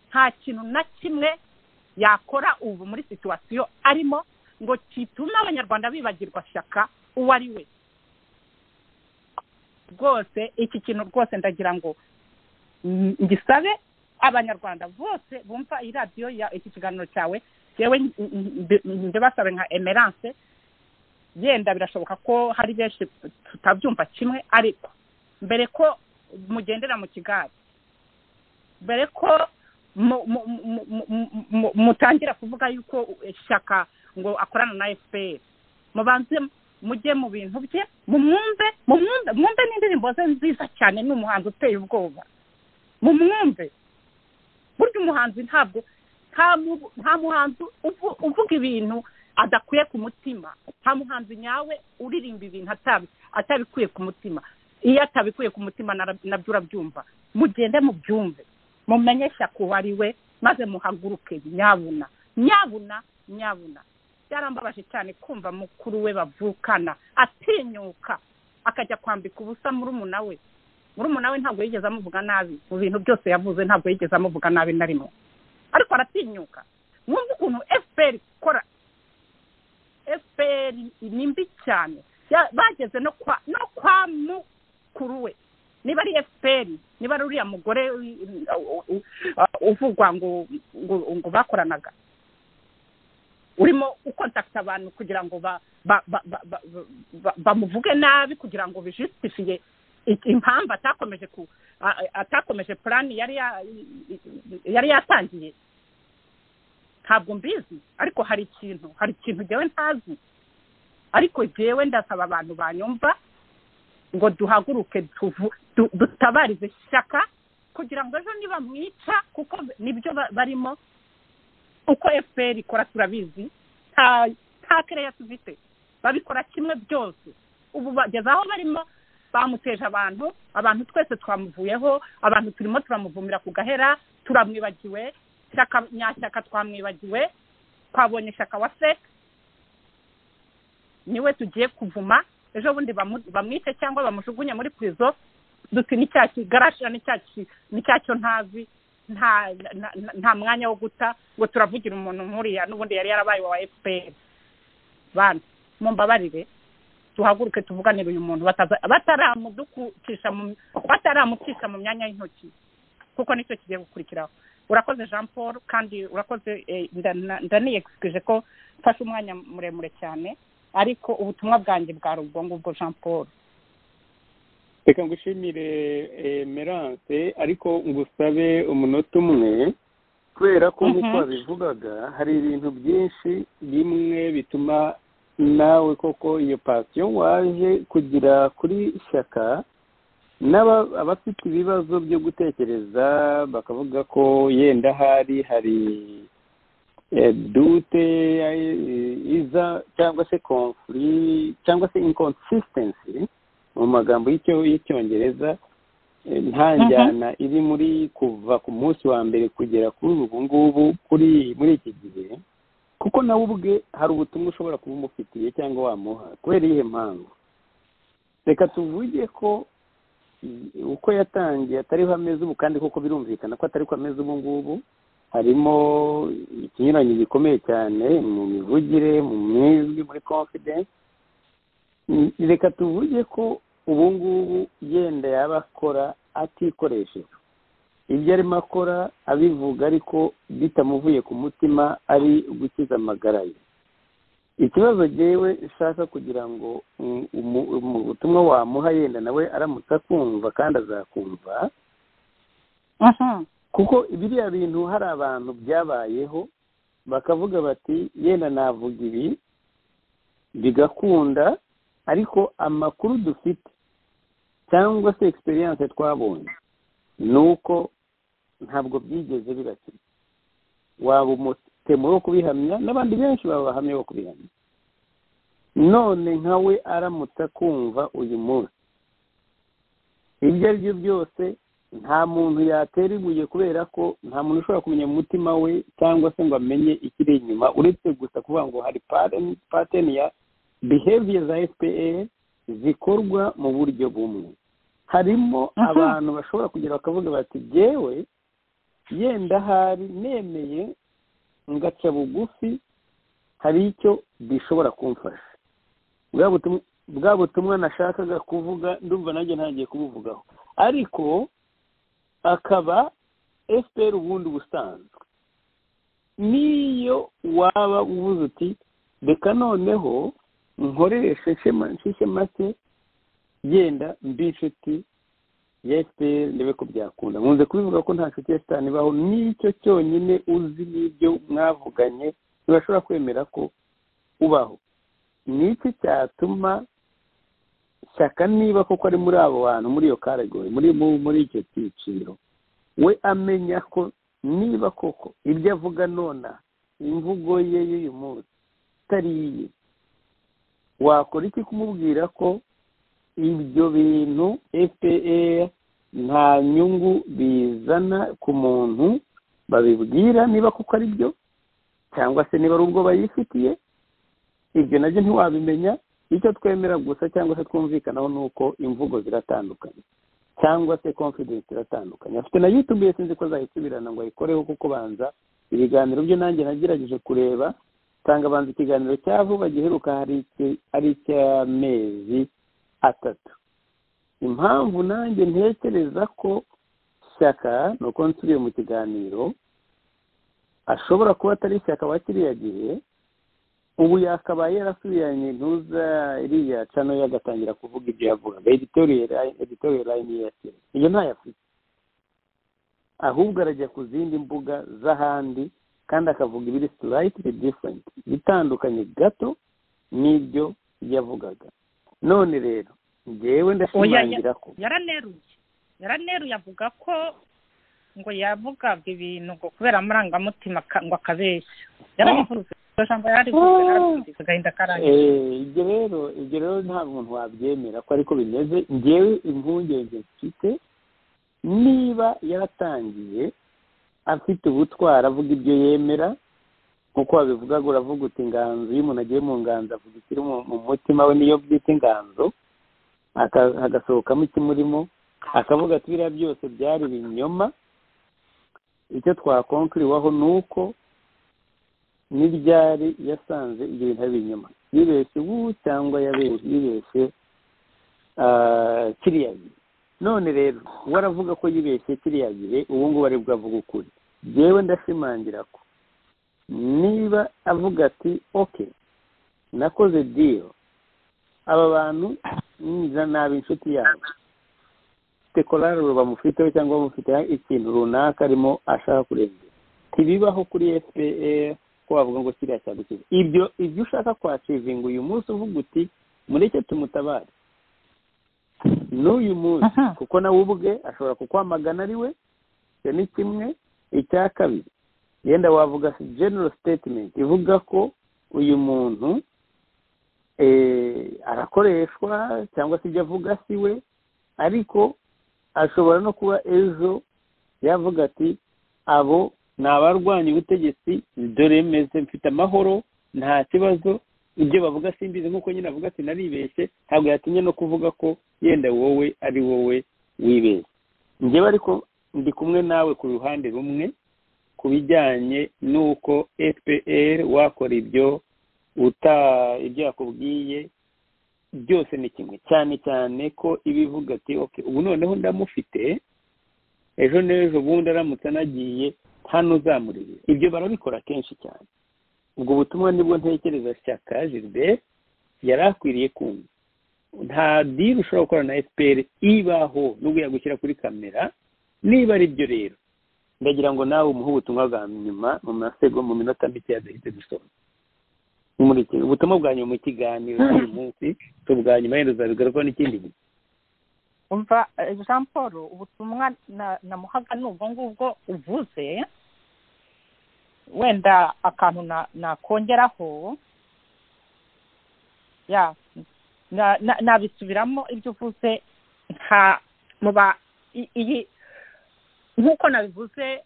Speaker 9: nta kintu na kimwe yakora ubu muri situwasiyo arimo ngo kitume abanyarwanda bibagirwa shyaka uwo ari we rwose iki kintu rwose ndagira ngo mm, ngisabe abanyarwanda bose bumva iyi radiyo ya iki kiganiro cyawe yewe ndabasabe nka emerance yenda birashoboka ko hari benshi tutabyumva kimwe ariko mbere ko mugendera mu kigali mbere ko mu- mu- mu- mu- mu- mu- mutangira kuvuga yuko ishyaka ngo akorana na fpr mubanze mujye mu bintu bye mumwumve mumwumve mwumve n'indirimbo ze nziza cyane ni umuhanzi uteye ubwoba mumwumve burya umuhanzi ntabwo nta mu- nta muhanzi uvu- uvuga ibintu adakuye ku mutima nta muhanzi nyawe uririmba ibintu atabi atabikuye ku mutima iyo atabikuye ku mutima nara- nabyo urabyumva mugende mubyumve mumenye shyaka uwo ari we maze muhaguruke nyabuna nyabuna nyabuna byarambabaje cyane kumva mukuru we bavukana atinyuka akajya kwambika ubusa murumuna we murumuna we ntabwo yigeze amuvuga nabi mu bintu byose yavuze ntabwo yigeze amuvuga nabi na rimwe ariko aratinyuka mwumve ukuntu fpr ikora fpr ni mbi cyane Ya- bageze no kwa no kwa mukuru we niba ari fpr niba ari uriya mugore uh, uh, uh, uvugwa ngo ngo- ngo bakoranaga urimo ukontakita abantu kugira ngo ba- ba- ba- ba- ba- ba- bamuvuge nabi kugira ngo bijisitifiye i- impamvu atakomeje ku a- a- atakomeje purani yari ya- yari yatangiye ntabwo mbizi ariko hari ikintu hari ikintu jyewe ntazi ariko jyewe ndasaba abantu banyumva ngo duhaguruke tuvu- du- dutabarize shyaka kugira ngo ejo nibamwica kuko nibyo ba- barimo uko fpr ikora turabizi nta nta kereya tubite babikora kimwe byose ubu bageze aho barimo bamuteje abantu abantu twese twamuvuyeho abantu turimo turamuvumira ku gahera turamwibagiwe shyaka nyashyaka twamwibagiwe twabonye shyaka wa se niwe tugiye kuvuma ejo bundi bamu- bamwice cyangwa bamujugunye muri purizo duti ni cya kigarasha ni cya ki- ni cyacyo ntazi nta na- na- nta mwanya wo guta ngo turavugira umuntu nkuriya n'ubundi yari yarabaye wa efuperi bana mumbabarire duhaguruke tuvuganire uyu muntu bataza- bataramudukucisha mu bataramucisha mu myanya y'intoki kuko nicyo kigiye gukurikiraho urakoze jean paul kandi urakoze eh, ndana- ndaniyegisikije ko mfashe umwanya muremure cyane ariko ubutumwa bwanjye bwari ubwo ngubwo jean paul
Speaker 3: reka ngushimire eh, merance ariko ngusabe umunota umwe kubera ko
Speaker 9: Mhm.
Speaker 3: nk'uko wabivugaga hari ibintu byinshi bimwe bituma nawe koko iyo pasiyo waje kugira kuri shyaka n'aba abafite ibibazo byo gutekereza bakavuga ko yenda ahari hari eh, dute eh, iza cyangwa se confuri cyangwa se inconsistency mu magambo y'icyo- y'icyongereza eh, nta
Speaker 9: Mhm.
Speaker 3: njyana iri muri kuva ku munsi wa mbere kugera kuri ubu ngubu kuri muri iki gihe kuko nawe ubwe hari ubutumwa ushobora kuba umufitiye cyangwa wamuha kubera iyihe mpamvu reka tuvuge ko i- uko yatangiye atariho ameze ubu kandi koko birumvikana ko atariho ameze ubu ngubu harimo ikinyuranyo gikomeye cyane mu mivugire mu myizwi muri confidence Mm, reka tuvuge ko ubu ngubu yenda yaba akora atikoresheje ibyo arimo akora abivuga ariko bitamuvuye ku mutima ari gukiza amagara ye ikibazo jyewe nshaka kugira ngo mm, umu- mu butumwa wamuha yenda nawe aramutse akumva kandi azakumva kuko biriya bintu hari abantu byabayeho bakavuga bati yenda navuga ibi bigakunda ariko amakuru dufite cyangwa se egisperiyanse twabonye ni uko ntabwo byigeze birakira waba umutemo wo kubihamya n'abandi benshi baba bahamya bo kubihamya none nka we aramutse akumva uyu munsi ibyo ari byo byose nta muntu yatera ibuye kubera ko nta muntu ushobora kumenya mu mutima we cyangwa se ngo amenye ikiri inyuma uretse gusa kuvuga ngo hari paren- pattern ya behavior za fpr zikorwa mu buryo bumwe harimo
Speaker 9: Aha.
Speaker 3: abantu bashobora kugira bakavuga bati byewe yenda hari nemeye ngaca bugufi hari icyo bishobora kumfasha bwa butum- bwa butumwa nashakaga kuvuga ndumva nanjye ntangiye kubuvugaho ariko akaba fpr ubundi busanzwe n'iyo waba uvuze uti reka noneho nkoreshe nshema- nshishe make yenda mbi inshuti ya fpr ndebe ko byakunda nkunze kubivuga ko nta nshuti ya shitani ibaho nicyo cyonyine uzi n'ibyo mwavuganye ntibashobora kwemera ko ubaho ni iki cyatuma shyaka niba koko ari muri abo bantu muri iyo karegori muri mu- muri icyo cyiciro we amenya ko niba koko ibyo avuga nona imvugo ye y'uyu munsi itari iye wakora iki kumubwira ko ibyo bintu fpr nta nyungu bizana ku muntu babibwira niba kuko ari byo cyangwa se niba ari ubwo bayifitiye ibyo nabyo ntiwabimenya icyo twemera gusa cyangwa se twumvikanaho ni uko imvugo ziratandukanye cyangwa se confidence iratandukanye afite na youtube ye sinzi ko azayisubirana ngo ayikoreho kuko banza ibiganiro byo nanjye nagerageje kureba nsanga banza ikiganiro cya vuba giheruka hari iki- ari icy'amezi atatu impamvu nanjye ntekereza ko shyaka ni uko nsubiye mu kiganiro ashobora kuba atari shyaka wa kiriya gihe ubu yakabaye yarasubiranye ntuza iriya cano yo agatangira kuvuga ibyo yavugaga editorial line- editorial line ye yashyira iyo ntayafite ahubwo arajya ku zindi mbuga z'ahandi kandi akavuga ibiri slightly different bitandukanye gato n'ibyo yavugaga none rero njyewe ndashimangira ko
Speaker 9: yaraneruye yaraneruye avuga ko ngo yavugaga ibintu ngo kubera amarangamutima ka- ngo akabeshya yarabivuze iryo jambo yarivuze yarabivuze agahinda karangiye
Speaker 3: Eh, ibyo rero ibyo rero nta muntu wabyemera ko ariko bimeze njyewe impungenge mfite niba yaratangiye afite ubutwari avuga ibyo yemera nk'uko wabivuga ngo uravuga uti inganzo iyo umuntu agiye mu nganzo avuga ikiri mu- mu mutima we niyo byita inganzo aka- hagasohokamo ikimurimo akavuga ati biriya byose byari ibinyoma icyo twakonkuriwaho ni uko n'ibyari yasanze ibyo bintu ari ibinyoma yibeshye ubu cyangwa yabe- yibeshye ah, kiriya gihe none rero we aravuga ko yibeshye kiriya gihe ubu ngubu ari bwavuga ukuri yewe ndashimangira ko niba avuga ati oke nakoze diyo aba bantu niza nabi inshuti yabo ufite korari bamufiteho cyangwa bamufiteho ikintu runaka arimo ashaka kurengera ntibibaho kuri fpr ko wavuga ngo kiriya cyagukiza ibyo ibyo ushaka kwacivinga uyu munsi uvuga uti mureke tumutabare n'uyu munsi
Speaker 2: Aha.
Speaker 3: kuko nawe ubwe ashobora kukwamagana ari we icyo ni kimwe icya kabiri yenda wavuga general statement ivuga ko uyu muntu eh, arakoreshwa cyangwa se ibyo avuga si we ariko ashobora no kuba ejo yavuga ati abo ni abarwanya ubutegetsi dore meze mfite amahoro nta kibazo ibyo bavuga simbizi nk'uko nyine avuga ati naribeshye ntabwo yatinye no kuvuga ko yenda wowe ari wowe wibeshye njyewe ariko ndi kumwe nawe ku ruhande rumwe ku bijyanye n'uko fpr wakora ibyo uta ibyo yakubwiye byose ni kimwe cyane cyane ko ibivuga ati okay ubu noneho ndamufite ejo n'ejo bundi aramutse anagiye hano uzamurire ibyo barabikora kenshi cyane ubwo butumwa nibwo ntekereza shyaka gilbert yari akwiriye kumva nta diri ushobora gukora na fpr ibaho nubwo yagushyira kuri kamera niba ari byo rero ndagira ngo nawe umuhe ubutumwa bwa nyuma mu masego mu minota mike yadahite gusoma Mumurikire ubutumwa bwa nyuma mu kiganiro uyu munsi tubwa nyuma yenda uzabigarukaho n'ikindi gihe
Speaker 9: umva eh, jean paul ubutumwa na- namuhaga ni ubwo ngubwo uvuze wenda akantu na- nakongeraho ya na- na- nabisubiramo ibyo uvuze nta muba i- iyi nk'uko nabivuze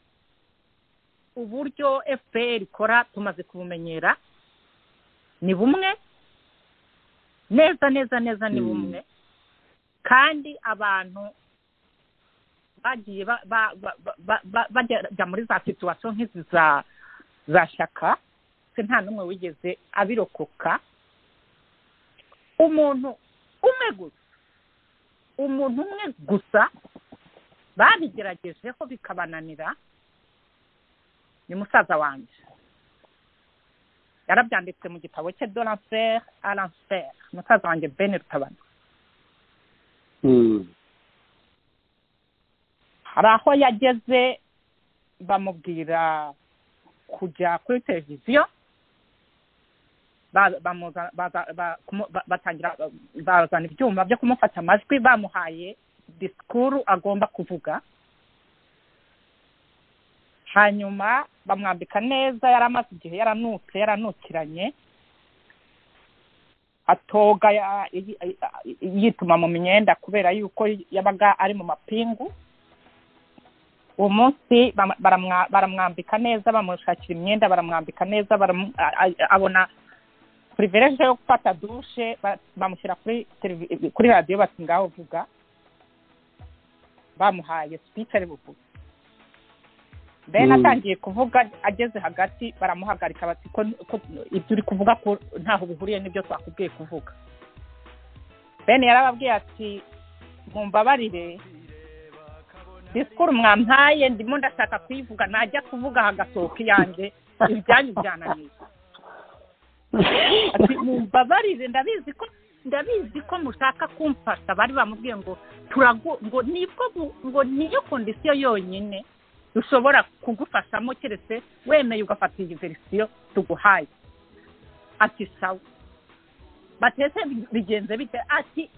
Speaker 9: uburyo fpr ikora tumaze kubumenyera ni bumwe neza neza neza ni
Speaker 3: Mm.
Speaker 9: bumwe kandi abantu bagiye ba- ba- ba- ba- ba- bajya muri za situwasiyo nk'izi za za shaka se nta n'umwe wigeze abirokoka umuntu umwe gusa umuntu umwe gusa babigeragejeho bikabananira ni musaza wanjye yarabyanditse mu gitabo cye doranfer aranfer musaza wanjye ben rutabana hari aho yageze bamubwira kujya kuri televiziyo ba- bamuza- baza- ba- kumu- ba- batangira bazana ibyuma byo kumufata amajwi bamuhaye disikuru agomba kuvuga hanyuma bamwambika neza yari amaze igihe yaranutse yaranukiranye atoga ya- yi- yi- yituma mu myenda kubera yuko yabaga ari mu mapingu uwo munsi bam- baramwa- baramwambika neza bamushakira imyenda baramwambika neza baramu- a- a- abona privilege yo gufata dushe ba- bamushyira kuri televi- kuri radiyo bati ngaho vuga bamuhaye speech ari buvuge then
Speaker 3: Mm.
Speaker 9: atangiye kuvuga ageze hagati baramuhagarika bati ko ko ibyo uri kuvuga ko ntaho bihuriye n'ibyo twakubwiye kuvuga ben yarababwiye ati mumbabarire disikuru mwampaye ndimo ndashaka kuyivuga najya kuvuga hagasohoka iyanjye ibyanyu byananiye ati mumbabarire ndabizi ko ndabizi ko mushaka kumfasha bari bamubwiye ngo turagu ngo nibwo bu- ngo niyo kondisiyo yonyine dushobora kugufashamo keretse wemeye ugafata iyi verisiyo tuguhaye ati sawa batese bigenze bite ati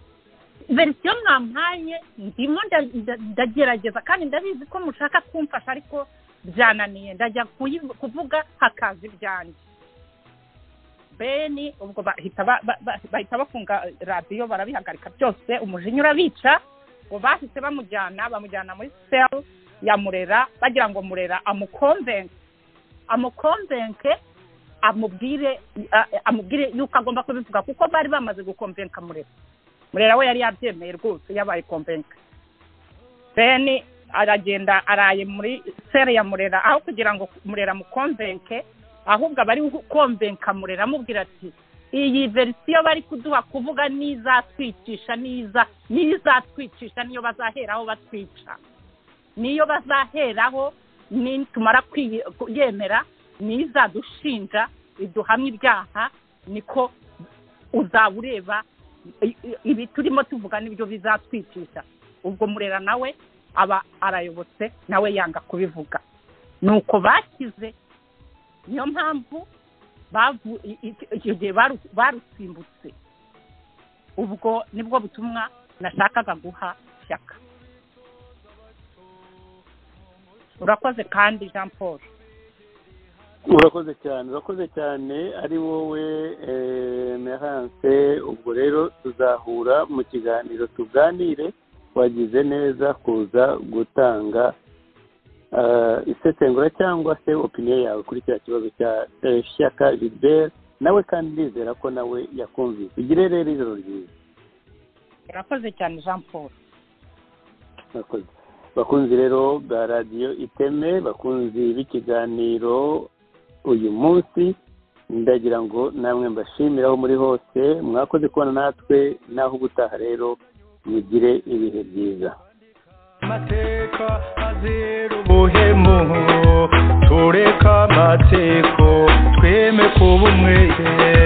Speaker 9: verisiyo mwampaye ndimo nda- nda- ndagerageza kandi ndabizi ko mushaka kumfasha ariko byananiye ndajya kuyi- kuvuga hakaza ibyanjye beni ubwo bahita ba- ba- ba- bahita bafunga radiyo barabihagarika byose umujinya urabica ngo bahise bamujyana bamujyana muri seli ya murera bagira ngo murera amukonvenke amukonvenke amubwire a- a- amubwire yuko agomba kubivuga kuko bari bamaze gukonvenka murera murera we yari yabyemeye rwose yabaye konvenka beni aragenda araye muri sere ya murera aho kugira ngo murera mukonvenke ahubwo abari gukonvenka murera amubwira ati iyi verisiyo bari kuduha kuvuga n'izatwicisha n'iza n'izatwicisha niyo bazaheraho batwica niyo bazaheraho ni tumara kwiye- kuyemera n'izadushinja iduhamya ibyaha niko uzaba ureba i- i- ibi turimo tuvuga nibyo bizatwicisha ubwo murera nawe aba arayobotse nawe yanga kubivuga ni uko bakize niyo mpamvu bavu- i- i- icyo gihe baru- barusimbutse ubwo nibwo butumwa nashakaga guha shyaka urakoze kandi jean paul
Speaker 3: urakoze cyane urakoze cyane ari wowe meranse ubwo rero tuzahura mu kiganiro tuganire wagize neza kuza gutanga eh, isesengura cyangwa se opiniyo yawe kuri kiriya kibazo cya eh, shyaka gilbert nawe kandi ndizera ko nawe yakumvise ugire rero ijoro ryiza
Speaker 9: urakoze cyane jean paul
Speaker 3: murakoze bakunzi rero bwa radiyo iteme bakunzi b'ikiganiro uyu munsi ndagira ngo namwe mbashimire aho muri hose mwakoze kubona natwe naho ubutaha rero mugire ibihe byiza
Speaker 10: amateka azira ubuhemu tureka amatsiko tweme kuba umwe